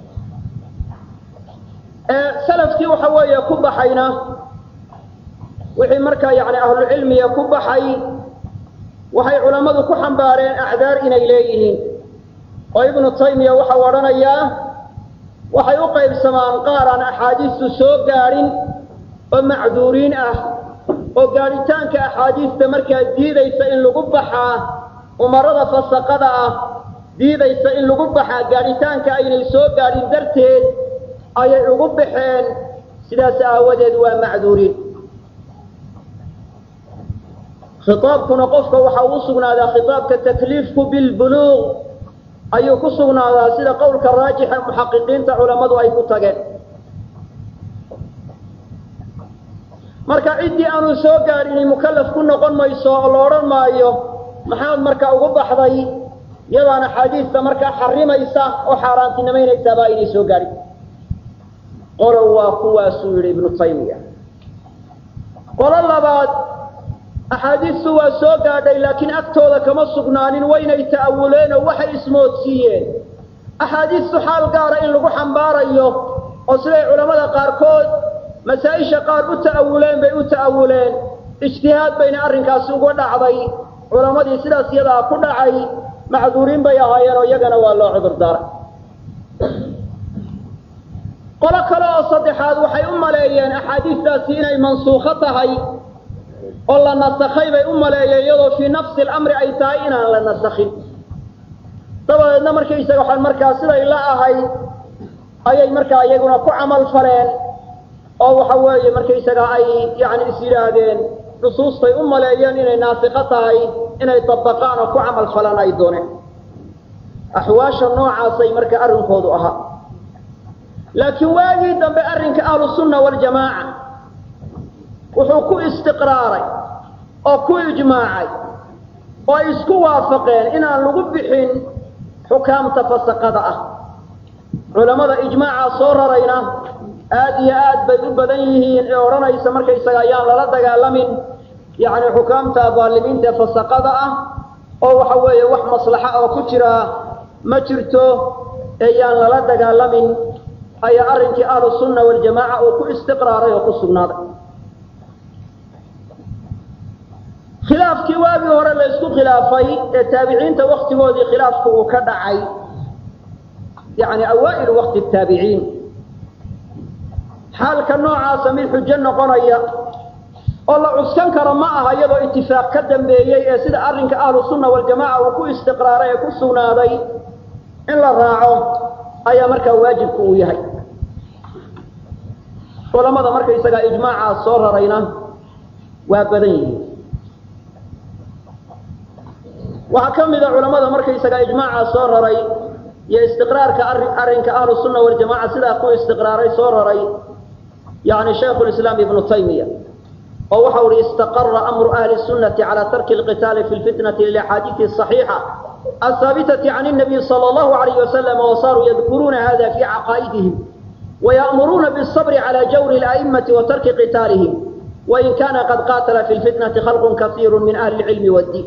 S1: salafkii waxa weeye ku baxayna wixii markaa yani ahlucilmiga ku baxay waxay culammadu ku xambaareen acdaar inay leeyihiin oo ibnu taymiya waxau odhanayaa waxay u qaybsamaan qaar aan axaadiistu soo gaadhin oo macduuriin ah oo gaadhitaanka axaadiista markaa diidaysa in lagu baxaa umarada fasaqada ah diidaysa in lagu baxaa gaadhitaanka aynay soo gaadhin darteed ayay ugu baxeen sidaas aawadeed waa macduuriin khitaabkuna qofka waxa uu sugnaadaa khitaabka takliifku bilbuluuq ayuu ku sugnaadaa sida qowlka raajixa muxaqiqiinta culammadu ay ku tageen marka ciddii aanu soo gaadhini mukallaf ku noqon mayso oo la odhan maayo maxaad marka ugu baxday yadaan axaadiista markaa xarimaysa oo xaaraantinimaynaysaabaa aynay soo gaadhin qolo waa kuwaasuu yidhi ibnu taymiya qolo labaad axaadiistu waa soo gaadhay laakiin agtooda kama sugnaanin waynay ta'awuleen oo waxay ismoodsiiyeen axaadiistu xaal gaara in lagu xambaarayo oo siday culammada qaarkood masaa-isha qaar u ta'awuleen bay u ta'awuleen ijtihaad bayna arrinkaasi uga dhacday culammadii sidaas iyadaa ku dhacay macduuriin bay ahaayeen oo iyagana waa loo cudur daaray qolo kale oo saddexaad waxay u maleeyeen axaadiistaasi inay mansuukho tahay oo la nasakhay bay u maleeyeen iyadoo fii nafsi alamri ay tahay inaan la nasakhin dabadeedna markaysaga waxaan markaa siday la ahayd ayay markaa iyaguna ku camal faleen oo waxa weeye markaysaga ay yani is yidhaahdeen nusuustay u maleeyeen inay naasikho tahay inay dabaqaan oo ku camal falaan ay dooneen axwaasha noocaasay marka arrinkoodu ahaa laakiin waagii dambe arrinka ahlusunna waljamaaca wuxuu ku istiqraaray oo ku ijmaacay oo ay isku waafaqeen inaan lagu bixin xukaamta fasaqada ah culammada ijmaacaa soo rarayna aad iyo aad bay u badan yihiin ee odhanaysa markaysaga ayaan lala dagaalamin yacni xukaamta daalimiinta ee fasaqada ah oo waxa weeye wax maslaxa oo ku jira ma jirto ee yaan lala dagaalamin ayaa arrinkii ahlu sunna waljamaaca uu ku istiqraaray oo ku sugnaaday khilaafkii waagii hore la isku khilaafay ee taabiciinta waktigoodii khilaafku uu ka dhacay yani awaa'ilu waqti taabiciin xaalka noocaasa mid xujo noqonaya oo la cuskan karo ma aha iyadoo itifaaq ka dambeeyey ee sida arrinka ahlu sunna waljamaca uu ku istiqraaray ee ku sugnaaday in la raaco ayaa markaa waajibku uu yahay culamada markaysagaa ijmaacaas soo rarayna waa badan yihiin waxaa ka mida culamada markaysagaa ijmaacaa soo raray iyo istiqraarka arrinka ahlu sunna waljamaca sidaa ku istiqraaray soo raray yani shaykhu lislaam ibnu taymiya oo waxa uhi istaqara amru ahli sunnati cala tarki lqitaali fi lfitnati lilaxaadiidi asaxiixa ahaabitati can nabiy sala allahu alayh wasalam wasaaruu yadkuruuna hada fi caqaa'idihim waya'muruuna biالصabri cala jawri اla'imati wa tarki qitaalihim wain kana qad qaatala fi lfitnati khalqu kasiiru min ahli اlcilmi wاddiin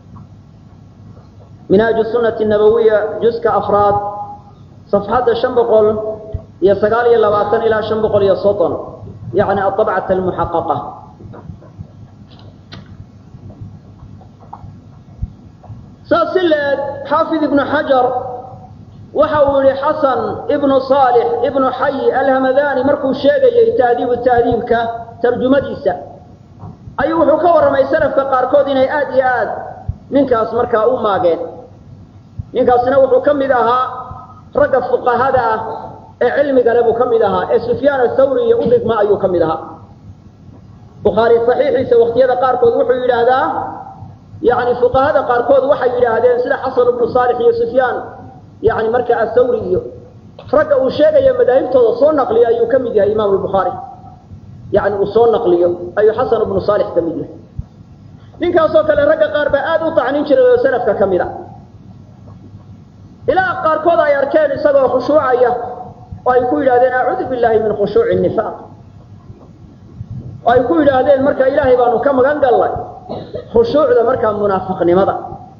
S1: minhaaju sunati nabawiya juska afraad safxadda shan boqol iyo sagaal iyo labaatan ilaa shan boqol iyo soddon yani aabcat almuxaqaqa saas si leed xaafid ibnu xajar waxa uu yihi xasan ibnu saalix ibnu xayi alhamadani markuu sheegayey tahdiibu tahdiibka tarjumadiisa ayuu wuxuu ka warramay salafka qaarkood inay aad iyo aad ninkaas markaa u maageen ninkaasina wuxuu ka mid ahaa ragga fuqahada ah ee cilmigale buu ka mid ahaa ee sufyaan athawri iyo udhigma ayuu ka mid ahaa bukhaari saxiixiisa waqtiyada qaarkood wuxuu yidhaahdaa yani fuqahada qaarkood waxay yidhaahdeen sida xasan ibnu saalix iyo sufyaan yani marka athawri iyo ragga uu sheegaya madaahibtooda soo naqliyo ayuu ka mid yahay imaamu lbukhaari yani uu soo naqliyo ayuu xasan ibnu saalix ka mid yahay ninkaasoo kale ragga qaar baa aada u tacnin jiray oo salafka ka mid a ilaa qaarkood ay arkeen isagoo khushuucaya oo ay ku yidhahdeen acuudu billahi min khushuuci nifaaq oo ay ku yidhaahdeen marka ilaahay baanu ka magan gallay khushuucda markaa munaafiqnimada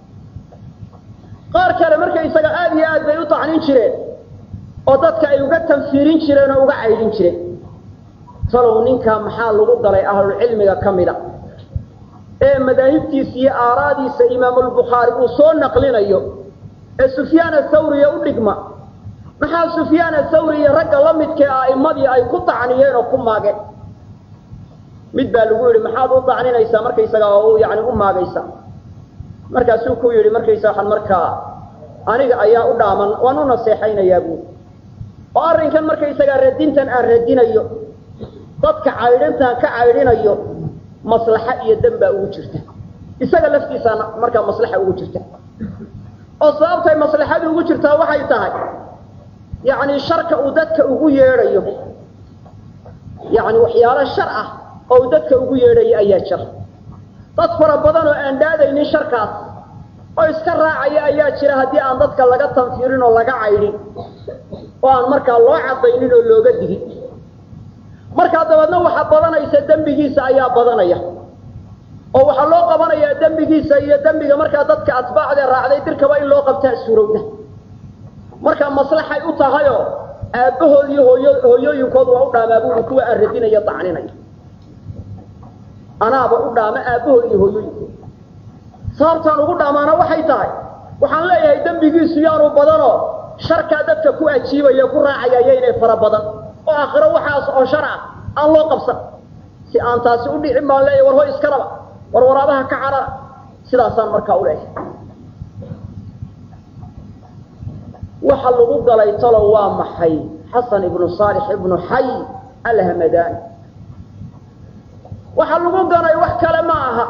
S1: qaar kale marka isaga aada iyo aad bay u tacnin jireen oo dadka ay uga tanfiirin jireen oo uga caydhin jireen talow ninkaa maxaa lagu galay ahlulcilmiga ka mida ee madaahibtiisa iyo aaraadiisa imaamulbukhaari uu soo naqlinayo ee sufyaan athawriya u dhigma maxaa sufyaan athawri iyo ragga la midkee a'immadii ay ku tacniyeen oo ku maageen mid baa lagu yidhi maxaad u tacninaysaa markaysaga oo yani u maagaysa markaasuu ku yidhi markaysa waxaan markaa aniga ayaa u dhaaman waan u naseexaynayaa buuri oo arrinkan markaysagaa radintan aan radinayo dadka caydhintaan ka caydhinayo maslaxa iyo dan baa ugu jirta isaga laftiisaana markaa maslaxa ugu jirta oo sababtay maslaxadu ugu jirtaa waxay tahay yacni sharka uu dadka ugu yeedhayo yacni waxyaalo shar ah oo uu dadka ugu yeedhayo ayaa jira dad fara badan oo aan dhaadaynin sharkaas oo iska raacaya ayaa jira haddii aan dadka laga tanfiirin oo laga caydhin oo aan markaa loo cadaynin oo looga digin markaa dabeedna waxa badanaysa dembigiisa ayaa badanaya oo waxaa loo qabanayaa dembigiisa iyo dembiga markaa dadka atbaacdee raacday dirkaba in loo qabtaa suurowda markaa maslaxay u tahayoo aabbahood iyo hooyo hooyooyinkood waa u dhaamaa buuri kuwa aan radinaya dacninaya anaaba u dhaama aabbahood iyo hooyooyinkood sababtaan ugu dhaamaana waxay tahay waxaan leeyahay dembigiisu yaanu badanoo sharkaa dadka ku ajiibaya ku raacaya yaynay fara badan oo aakhiro waxaas oo shar ah aan loo qabsan si aan taasi u dhicin baan leeyahay war hoy iskalaba war waraabaha ka carara sidaasaan markaa u leeyahay waxa lagu galay talow waa maxay xasan ibnu saalix ibnu xay alhamadani waxa lagu galay wax kale ma aha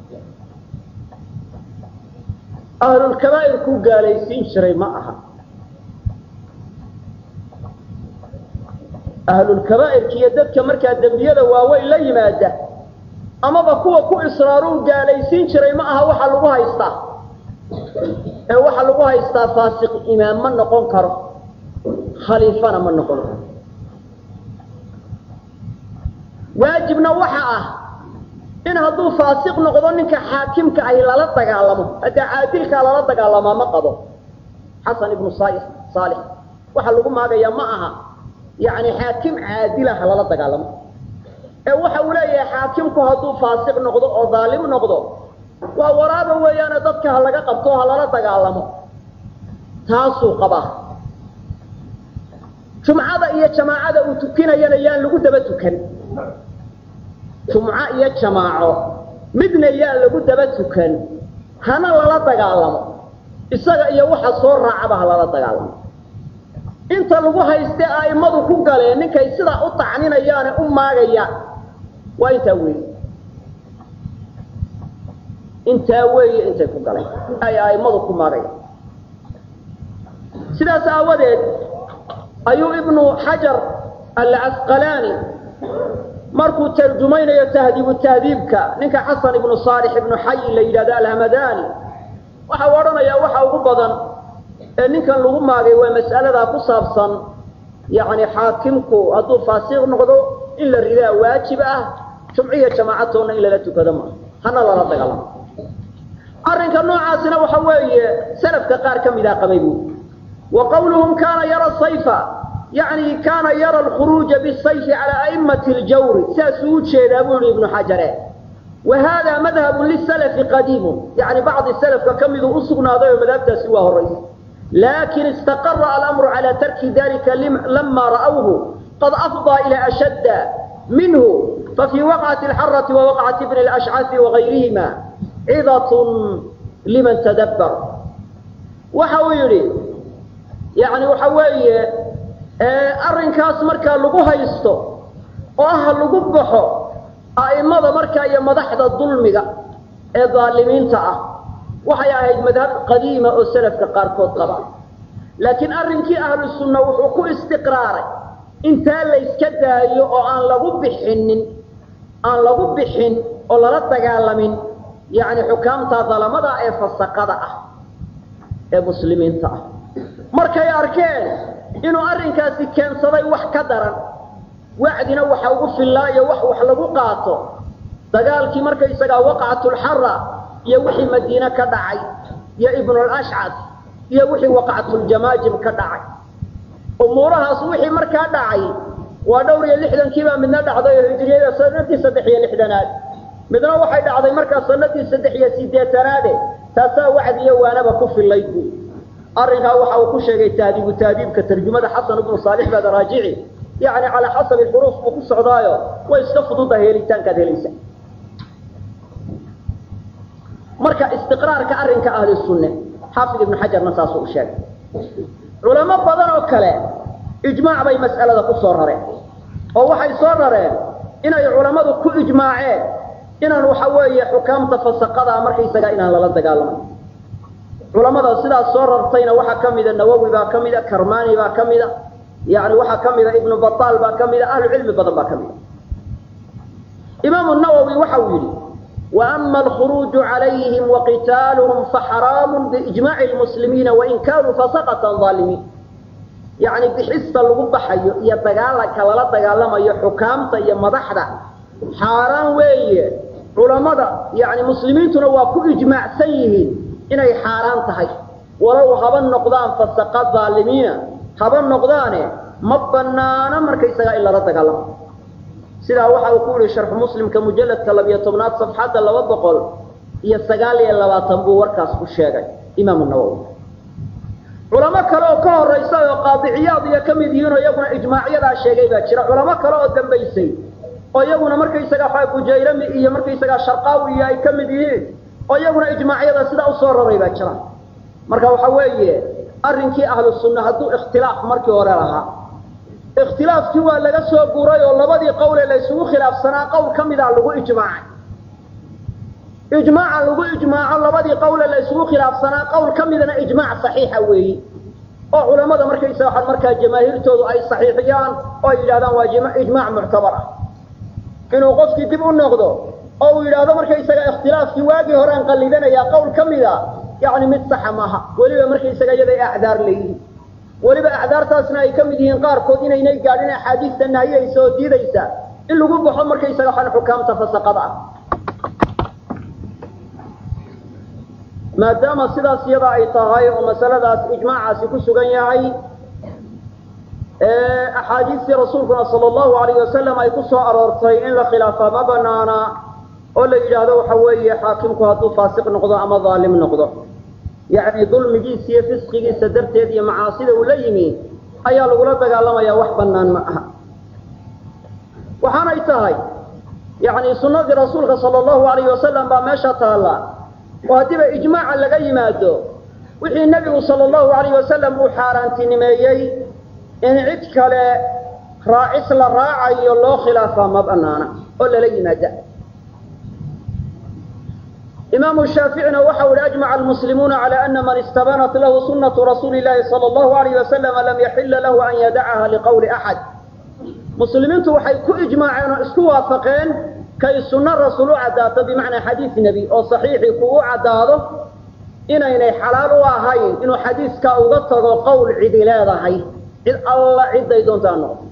S1: ahlulkabaa'ir ku gaalaysiin jiray ma aha ahlulkabaa'irka iyo dadka markaa dembiyada waaweyn la yimaada amaba kuwa ku israaruu gaalaysiin jiray ma aha waxa lagu haystaa ee waxaa lagu haystaa faasiq imaam ma noqon karo khaliifana ma noqon karo waajibna waxa ah in hadduu faasiq noqdo ninka xaakimka ahi lala dagaalamo haddaa caadilkaa lala dagaalamaa ma qabo xasan ibnu saalix saalix waxaa lagu maagayaa ma aha yacni xaakim caadilaha lala dagaalamo ee waxa uu leeyahay xaakimku hadduu faasiq noqdo oo daalim noqdo
S2: waa waraaba weeyaane dadka ha laga qabto ha lala dagaalamo taasuu qabaa jumcada iyo jamaacada uu tukinayana yaan lagu daba tukan jumco iyo jamaaco midna yaan lagu daba tukan hana lala dagaalamo isaga iyo waxa soo raacaba ha lala dagaalamo inta lagu hayste a'immadu ku galeen ninkay sidaa u tacninayaane u maagayaan waa intaa weeye intaa weeye intay ku galeen ay a'immadu ku maagayaan sidaas aawadeed ayuu ibnu xajar alcasqalaani markuu tarjumaynayo tahdiibu tahdiibka ninka xasan ibnu saalix ibnu xayi la yidhahdo alhamadani waxa u odhanayaa waxa ugu badan ee ninkan lagu maagay waa mas'aladaa ku saabsan yacni xaakimku hadduu faasiq noqdo in la ridaa waajib ah jumciya jamaacatoonna in lala tukado maaha hana lala dagaalamo arrinka noocaasina waxa weeye salafka qaar ka midaa qabay buu wa qawluhum kaana yara sayfa yacni kaana yara alkhuruuja bisayfi calaa a'immati ljawri saasuu u jeedaa buu yihi ibnu xajare wa hada madhabun lisalafi qadiimun yacni bacdi salafka ka miduu u sugnaaday oo madhabtaasi waa horaysa lakin istaqara alamru cala tarki dalika lama ra'awhu qad afضى ila ashadda minhu fafii waqcati alxarati wa waqcati bni alashcafi wagayrihima cidat liman tadabbar waxa uu yidhi yani waxa weeye arrinkaas markaa lagu haysto oo ah lagu baxo a'imada markaa iyo madaxda dulmiga ee daalimiinta ah waxay ahayd madhab qadiima oo salafka qaarkood qaba laakiin arrinkii ahlu sunna wuxuu ku istiqraaray intaa layska daayo oo aan lagu bixinin aan lagu bixin oo lala dagaalamin yacni xukaamta dalamada ee fasaqada ah ee muslimiinta ah markay arkeen inuu arrinkaasi keensaday wax ka daran wacdina waxa ugu fillaayo wax wax lagu qaato dagaalkii markaysagaa waqcatulxara iyo wixii madiine ka dhacay iyo ibnulashcad iyo wixii waqcatuljamaajim ka dhacay umuurahaas wixii markaa dhacay waa dhowr iyo lixdankiibaa midna dhacday oo hijriyada sanadii saddex iyo lixdanaad midna waxay dhacday markaa sanadii saddex iyo sideetanaade taasaa wacdi iyo waanaba ku fillayd bu arrinkaa waxa uu ku sheegay tahdiibu tahdiibka tarjumada xasan ibnu saalix baad raajici yani calaa xasabi xuruuf buu ku socdaayo way iska fududahay helitaankaad helaysa marka istiqraarka arrinka ahli sunne xaafid ibnu xajarna saasuu u sheegay culamo badan oo kale ijmaac bay mas'alada ku soo rareen oo waxay soo rareen inay culammadu ku ijmaaceen inaan waxa weeye xukaamta fasaqada markaysagaa inaan lala dagaalamo culamada sidaas soo rartayna waxaa ka mida nawowi baa ka mida karmani baa ka mida yani waxaa ka mida ibnu bataal baa ka mida ahlu cilmi badan baa ka mida imaamu nawowi waxa uu yidhi وأما الخروج عليهم وقتالهم فحرام بإجماع المسلمين وإن كانوا فسقة ظالمين يعني بحس الغبحة يتقالك ولا تقالما يحكامة يمضحدة حرام وي علماء يعني مسلمين تنواكو إجماع سيهين إنه حرام تهي ولو هبا النقضان فسقات ظالمين هبا النقضان مبنانا مركيسا إلا رتقالما sidaa waxa uu ku yihi sharxu muslimka mujalladka labiyo tobnaad safxadda laba boqol iyo sagaal iyo labaatan buu warkaas ku sheegay imaamu nawowi culamo kale oo ka horaysa oo qaadiciyaad iyo ka mid yihiin oo iyaguna ijmaacyadaa sheegay baa jira culamo kale oo dambaysay oo iyaguna markaysaga waxa bujayrami iyo markaysagaa sharqaawi iyo ay ka mid yihiin oo iyaguna ijmaacyada sidaa usoo raray baa jira marka waxa weeye arrinkii ahlu sunna hadduu ikhtilaaf markii hore lahaa ikhtilaafkii waa laga soo guuray oo labadii qowle la isugu khilaafsanaa qowl ka mida lagu ijmaacay ijmaaca lagu ijmaaco labadii qowle la isugu khilaafsanaa qowl ka midana ijmaac saxiixa weeyi oo culamada markaysa waxaa markaa jamaahiirtoodu ay saxiixiyaan oo ay yidhahdaan waa ijmaac muctabar ah inuu qofkii dib u noqdo oo uu yidhaahdo markaysaga ikhtilaafkii waagii horean qallidanayaa qowl ka mida yacni mid saxa maaha weliba markaysaga iyaday acdaar leeyihiin weliba acdaartaasna ay ka mid yihiin qaarkood inaynay gaadhin axaadiista nahiyaysa oo diidaysa in lagu baxo markaysaga waxaan xukaamta fasaqada ah maadaama sidaas iyada ay tahay oo masaladaas ijmaacaasi ku sugan yahay axaadiistii rasuulkuna sala allahu alayh wasalam ay ku soo aroortay in la khilaafaa ma banaana oo la yidhaahdo waxa weeye xaakimku hadduu faasiq noqdo ama daalim noqdo yacni dulmigiisa iyo fisqigiisa darteed iyo macaasida uu la yimi ayaa lagula dagaalamayaa wax bannaan ma aha waxaanay tahay yacni sunnadii rasuulka sala allahu alayhi wasalam baa meesha taalla oo haddiiba ijmaaca laga yimaado wixii nebigu sala allahu alayhi wasalam uu xaaraantinimeeyey in cid kale raacis la raacayo loo khilaafaa ma banaana oo lala yimaada imaamu shaaficina waxa uhi ajmaca almuslimuuna cala ana man istabanat lahu sunatu rasuuli llahi sala allahu alayh wasalama lam yaxila lahu an yadacaha liqowli axad muslimiintu waxay ku ijmaaceen oo isku waafaqeen kay sunno rasuul u caddaato bimacnaa xadiis nebi oo saxiixii ku u caddaado inaynay xalaal u ahayn inuu xadiiskaa uga tago qowl cidi leedahay cid alla cidday doontaa noqdo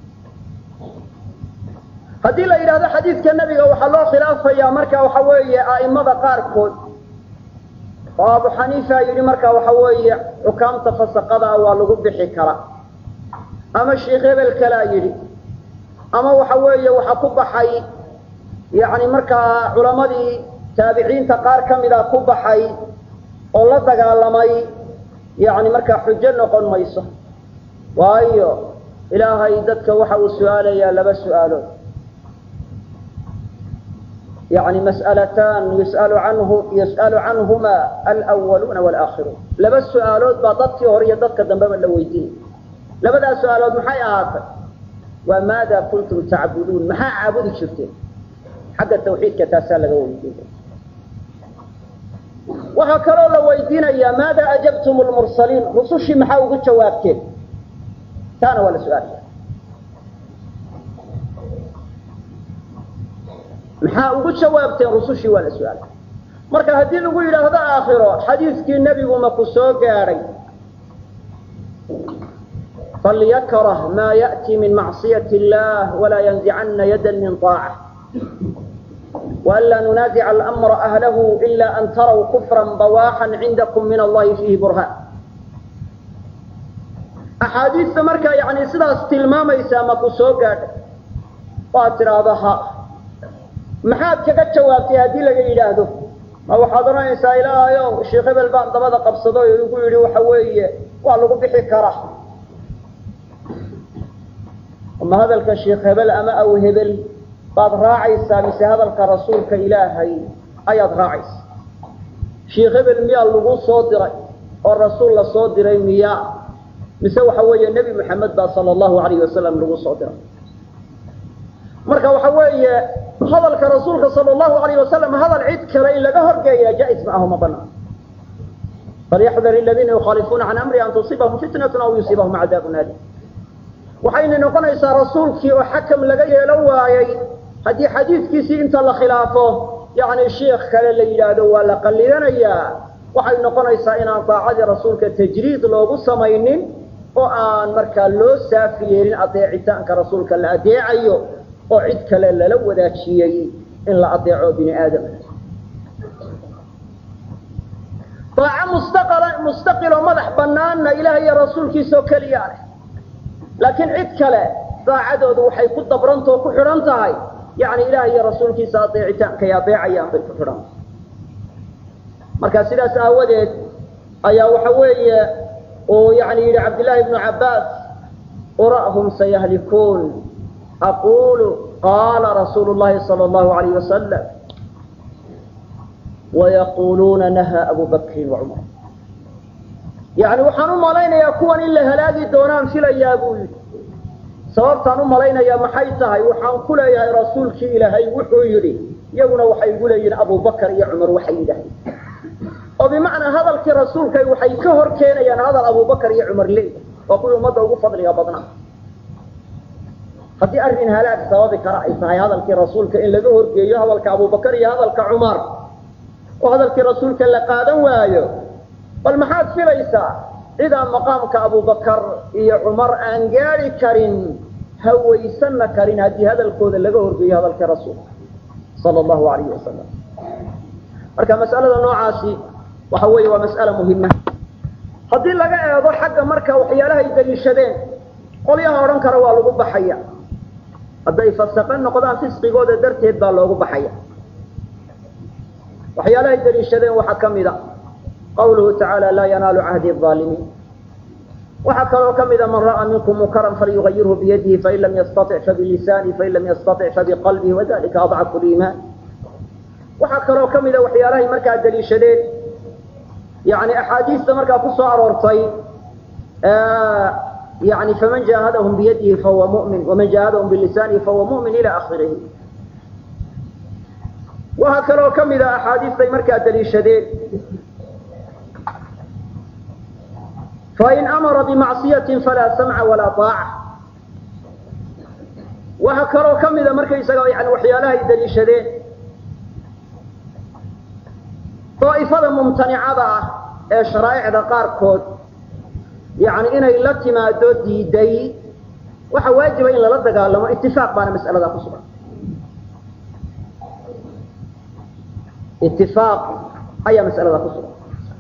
S2: haddii la yidhahdo xadiidka nebiga waxaa loo khilaafayaa marka waxa weeye a'imada qaarkood oo abu xaniifa yidhi marka waxa weeye xukaamta fasaqadaa waa lagu bixi karaa ama sheikh hebel kalaa yidhi ama waxa weeye waxaa ku baxay yacni markaa culamadii taabiciinta qaar ka mida ku baxay oo la dagaalamay yacni markaa xujo noqon mayso waayo ilaahay dadka waxa uu su-aalayaa laba su-aalood yani mas'alatan yus'alu canhu yus'alu canhuma alwaluuna walaakhiruun laba su-aalood baa dadkii hore iyo dadka dambeba la weydiinay labadaas su-aalood maxay ahaatay waa maada kuntum tacbuduun maxaa caabudi jirteen xagga tawxiidka taasaa laga weydiinaya waxaa kaloo la weydiinayaa maada ajabtum lmursaliin rusushii maxaa ugu jawaabteen taana waa la su-aalaya maxaa ugu jawaabteen rusushii waa la su-aalay marka haddii lagu yidhaahdo aakhiro xadiiskii nebigu maku soo gaadhay falyakrah maa ya'ti min macsiyat illah walaa yanzicana yada min طaaca وأnlا نuناaزع الأمر أهله إلا أn trوا كفرا بواxا عindكم min الlahi فيhi برهاn أxaadiista markaa yani sidaas tilmaamaysaa maku soo gaadhay waad tidhaahdo ha maxaad kaga jawaabtay haddii laga yidhaahdo ma waxaad odhanaysaa ilaahayow sheekh hebel baan dabada qabsado o igu yidhi waxa weeye waa lagu bixi karaa ama hadalka sheekh hebel ama aw hebel baad raacaysaa mise hadalka rasuulka ilaahay ayaad raacaysaa sheekh hebel miyaa lagu soo diray oo rasuul la soo diray miyaa mise waxa weeye nebi moxamed baa sala allahu alayh wasalam lagu soo diray marka waxa weeye hadalka rasuulka sala allahu alayh wasalam hadal cid kale in laga horgeeya jaa-is ma aho ma banaan falyaxdar aladiina yukhaalifuuna can amri an tusiibahum fitnatun aw yusiibahum cadaabun alim waxayna noqonaysaa rasuulkii oo xakam laga yeelan waayey haddii xadiidkiisii inta la khilaafo yacni sheikh kale la yidhaahdo waa la qallidanayaa waxay noqonaysaa inaan daacadii rasuulka tajriid loogu samaynin oo aan markaa loo saafi yeelin adeecitaanka rasuulka la adeecayo oo cid kale lala wadaajiyey in la adeeco bini aadam daaco mustaqala mustaqiloo madax banaanna ilaah iyo rasuulkiisa oo keliyaa leh laakiin cid kale daacadoodu waxay ku dabrantao ku xidhan tahay yani ilaah iyo rasuulkiisa adeecitaankay adeecayaan bay ku xidhan tahay marka sidaas aawadeed ayaa waxa weeye uu yani yidhi cabdillaahi ibnu cabbaas ura'hum sayahlikuun aqulu qaala rasuulu llahi sala allahu alayh wasalam wayaquluuna nahaa abu bakrin wacumar yani waxaan u malaynayaa kuwan in la halaagi doonaan filayaa buu yidhi sababtaan u malaynayaa maxay tahay waxaan ku leeyahay rasuulkii ilaahay wuxuu yidhi iyaguna waxay igu leeyihiin abubakar iyo cumar waxay yidhahdeen oo bimacnaa hadalkii rasuulka waxay ka hor keenayaan hadal abubakar iyo cumar leey waa kuwii ummadda ugu fadliga badnaa haddii arrin halaag sababi kara ay tahay hadalkii rasuulka in laga horgeeyo hadalka abubakar iyo hadalka cumar oo hadalkii rasuulka la qaadan waayo bal maxaad filaysaa cidaan maqaamka abubakar iyo cumar aan gaadi karin hawaysanna karin haddii hadalkooda laga horgeeyo hadalkii rasuulka sala allahu alayhi wasalam marka mas'alada noocaasi waxa weeye waa mas'ala muhima haddii laga eego xagga marka waxyaalahay daliishadeen qolyaha odhan kara waa lagu baxaya hadday fasaqe noqdaan fisqigooda darteed baa loogu baxaya waxyaalahay daliishadeen waxaa ka mida qawluhu tacaala laa yanaalu cahdi الظaalimiin waxaa kaloo ka mida man ra'aa minkum munkaran falyugayirhu biyadihi fain lam yastaطic fabilisaanihi fain lam yastaطic fabiqalbihi wadalika adcafu liimaan waxaa kaloo ka mida waxyaalahay markaa daliishadeen yani axaadiista markaa ku soo aroortay yani faman jaahadahum biyadihi fahuwa mu'min waman jaahadahum bilisaanihi fahuwa mu'min ila akhirihi waxaa kaloo ka mida axaadiistay markaa daliishadeen fain amara bimacصiyaةi falaa samca walaa طaaca waxaa kaloo ka mida markaysaga yani waxyaalahay daliishadeen daa'ifada mumtanicada ah ee sharaa'icda qaarkood yani inay la timaado diiday waxa waajiba in lala dagaalamo itifaaq baana mas'aladaa ku sugan itifaaq ayaa mas'aladaa ku sugan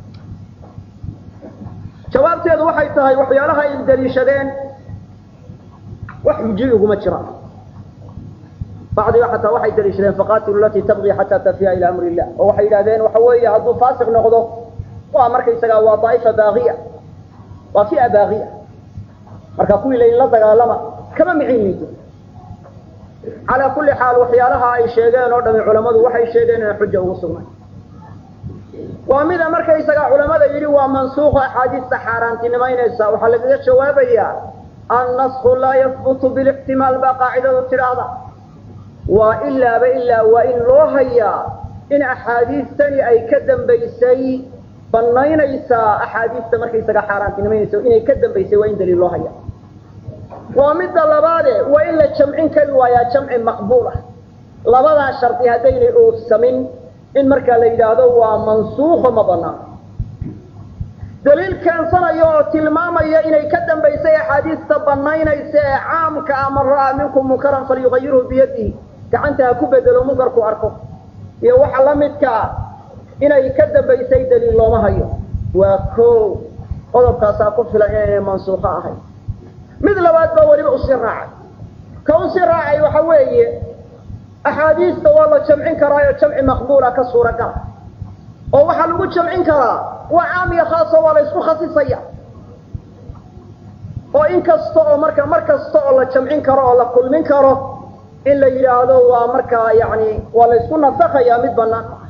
S2: jawaabteedu waxay tahay waxyaalaha ay daliishadeen wax xuji uguma jiraan bacdiga xataa waxay daliishadeen faqatilu latii tabqi xataa tafiya ila amri illah oo waxay yidhahdeen waxa weeye hadduu faasiq noqdo waa markaysagaa waa daa'ifa baaqiya waa fia baaqiya marka kuwii layn la dagaalama kama miciniido calaa kulli xaal waxyaalaha ay sheegeen oo dhami culammadu waxay sheegeen inay xuja ugu sugnay waa mida markaysagaa culamada yidhi waa mansuuqo axaadiista xaaraantinimaynaysa waxaa lagaga jawaabayaa annasku laa yahbutu bilixtimaal baa qaacidadu tidhaahda waa ilaaba ilaa waa in loo hayaa in axaadiistani ay ka dambaysay banaynaysaa axaadiista markaysagaa xaaraantinimaynaysa inay ka dambaysay waa in daliil loo haya waa midda labaade waa in la jamcin kari waayaa jamci maqbuul ah labadaa shardi haddaynay oofsamin in markaa la yidhaahdo waa mansuuqo ma banaan daliil keensanaya oo tilmaamaya inay ka dambaysay axaadiista banaynaysa ee caamka ah man ra'aa minkum munkaran falyugayirhu biyadihi gacanta ha ku bedelo munkarku arko iyo waxa la midkaa inay ka dambaysay daliil looma hayo waa ko qodobkaasaa ku filan inaynay mansuuqo ahayn mid labaad baa weliba usii raacay ka usii raacay waxa weeye axaadiista waa la jamcin karaayo jamci maqbuula ka suuragala oo waxaa lagu jamcin karaa waa caam iyo khaaso waa la ysku khasisaya oo in kasta oo marka mar kasta oo la jamcin karo oo la kulmin karo in la yidhaahdo waa markaa yani waa la ysku nasakhayaa mid banaan ma aha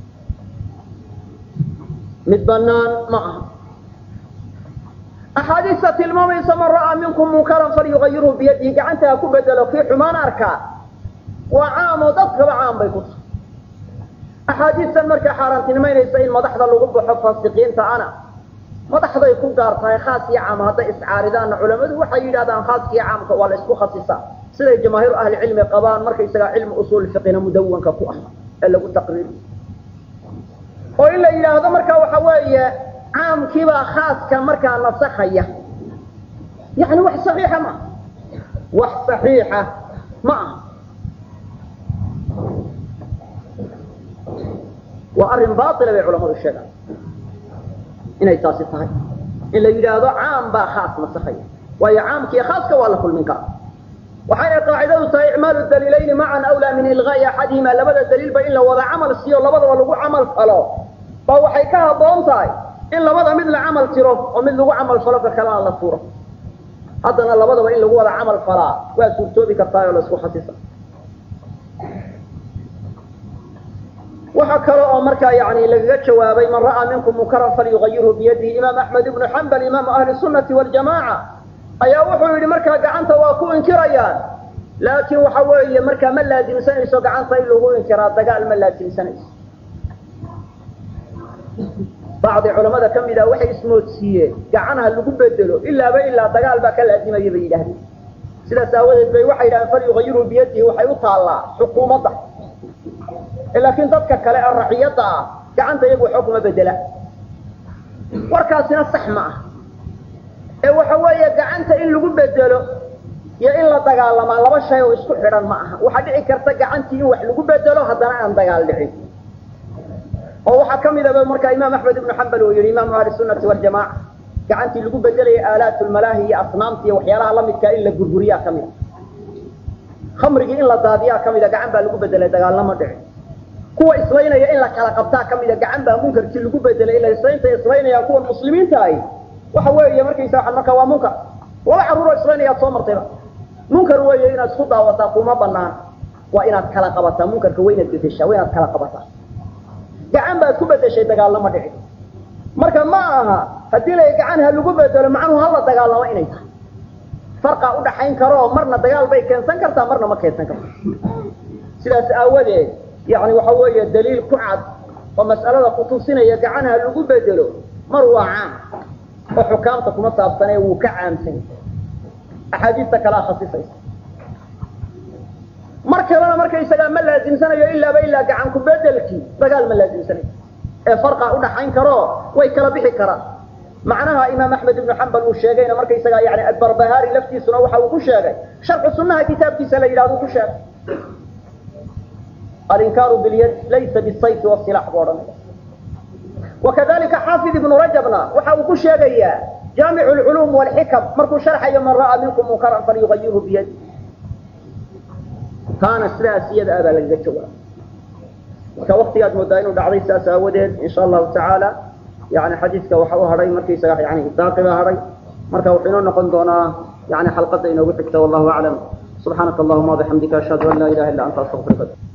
S2: mid banaan ma aha axaadiista tilmaamaysa man ra'aa minkum munkaran falyugayirhu biyadihi gacanta ha ku bedelo kii xumaan arkaa waa caam oo dadkaba caam bay ku tahay axaadiistan markaa xaaraantinimaynaysa in madaxda lagu baxo faasiqiinta ana madaxday ku gaar tahay khaas iyo caam hadday iscaaridaanna culamadu waxay yidhahdaan khaaska iyo caamka waa la isku khasisaa siday jamaahiiru ahli cilmi qabaan markaysagaa cilmi usuul fiqina mudawanka ku ah ee lagu taqriiriyo oo in la yidhaahdo marka waxa weeye caamkiibaa khaaska markaa nasakhaya yani wax saxiixa ma aha wax saxiixa ma aha waa arrin baila bay culamadu sheegaan inay taasi tahay in la yidhaahdo caam baa khaas nasakhaya waayo caamkiiyo khaaska waa la kulmin karaa waxayna qaacidadu tahay icmaalu daliilayni macan awlaa min ilqaa'i axadihima labada daliilba in la wada camal siiyo labadaba lagu camal falo ba waxay ka habboon tahay in labada mid la camal tiro oo mid lagu camal falo ka kalena la tuuro haddana labadaba in lagu wada camal falaa waa suurtoobi kartaa oo la isku khasisa waxaa kale oo markaa yani lagaga jawaabay man ra'aa minkum munkaran falyugayirhu biyadihi imaam axmed ibnu xambal imaamu ahli sunati waljamaaca ayaa wuxuu yidhi markaa gacanta waa ku inkirayaan laakiin waxa weeye markaa ma laasimsanayso gacanta in lagu inkiraa dagaal ma laasimsanayso bacdi culamada ka mid ah waxay ismoodsiiyeen gacanha lagu bedelo ilaaba ilaa dagaal baa ka laazimaya bay yidhahdeen sidaas aawadeed bay waxay yidhahdeen falyugayirhu biyadihi waxay u taallaa xukuumadda laakiin dadka kale ee raciyadda ah gacanta iyagu waxba kuma bedela warkaasina sax ma ah ee waxa weeye gacanta in lagu bedelo iyo in la dagaalamaa laba shay oo isku xidhan ma aha waxaa dhici karta gacantii in wax lagu bedelo haddana aan dagaal dhicin oo waxaa ka midaba markaa imaam axmed ibnu xambal uu yihi imaamu ahli sunati waljamaaca gacantii lagu bedelaya aalaat lmalaahi iyo asnaamta iyo waxyaalaha lamidkaa in la gurguriyaa ka mida khamrigii in la daadiyaa ka mida gacan baa lagu bedelay dagaalnama dhicin kuwa islaynaya in la kala qabtaa ka mida gacan baa munkarkii lagu bedelay ila islaynta islaynayaan kuwan muslimiinta ahi waxa weeye markaysa waxaan markaa waa munkar laba carruuroo islaynayaad soo martayba munkar weeye inaad isku daawataa kuma banaan waa inaad kala qabataa munkarka waa inaad bedeshaa waa inaad kala qabataa gacan baad ku bedeshay dagaalama dhici marka ma aha haddii la gacan ha lagu bedelo macnuhu hala dagaalamo inay tahay farqaa udhaxayn karo marna dagaal bay keensan kartaa marna ma keensan karto sidaas aawadeed yani waxa weeye daliil ku cad oo mas'alada kutusinaya gacan ha lagu bedelo mar waa caam oo xukaamta kuma saabsanee wuu ka caamsan axaadiista kalea khasisaysa mar kalena markaysagaa ma laasimsanayo ilaaba ilaa gacan ku bedelkii dagaal ma laasimsanayo ee farqaa udhaxayn karo way kala bixi karaan macnaha imaam axmed ibnu xambal uu sheegayna markaysagaa yani adbarbahaari laftiisuna waxa uu ku sheegay sharxu sunaha kitaabkiisa la yidhahdo ku sheegay alinkaaru bilyad laysa bisayfi wasilax buu odhanaya wakadalika xaafid ibnu rajabna waxa uu ku sheegayaa jaamic lculuum walxikam markuu sharxayo man ra'aa minkum munkaran falyugayirhu biyadi taana sidaas iyada ah baa lagaga jawaaba marka waktigaad moodaa inuu dhacday saas aawadeed insha allahu tacaala yani xadiiska waxa u hadhay markaysaga yani daaqi baa hadhay marka wuxuu inoo noqon doonaa yani xalqada inoogu xigta wallahu aclam subxaanaka allahuma wabixamdika ashhadu an laa ilaha illa anta astaqfiruka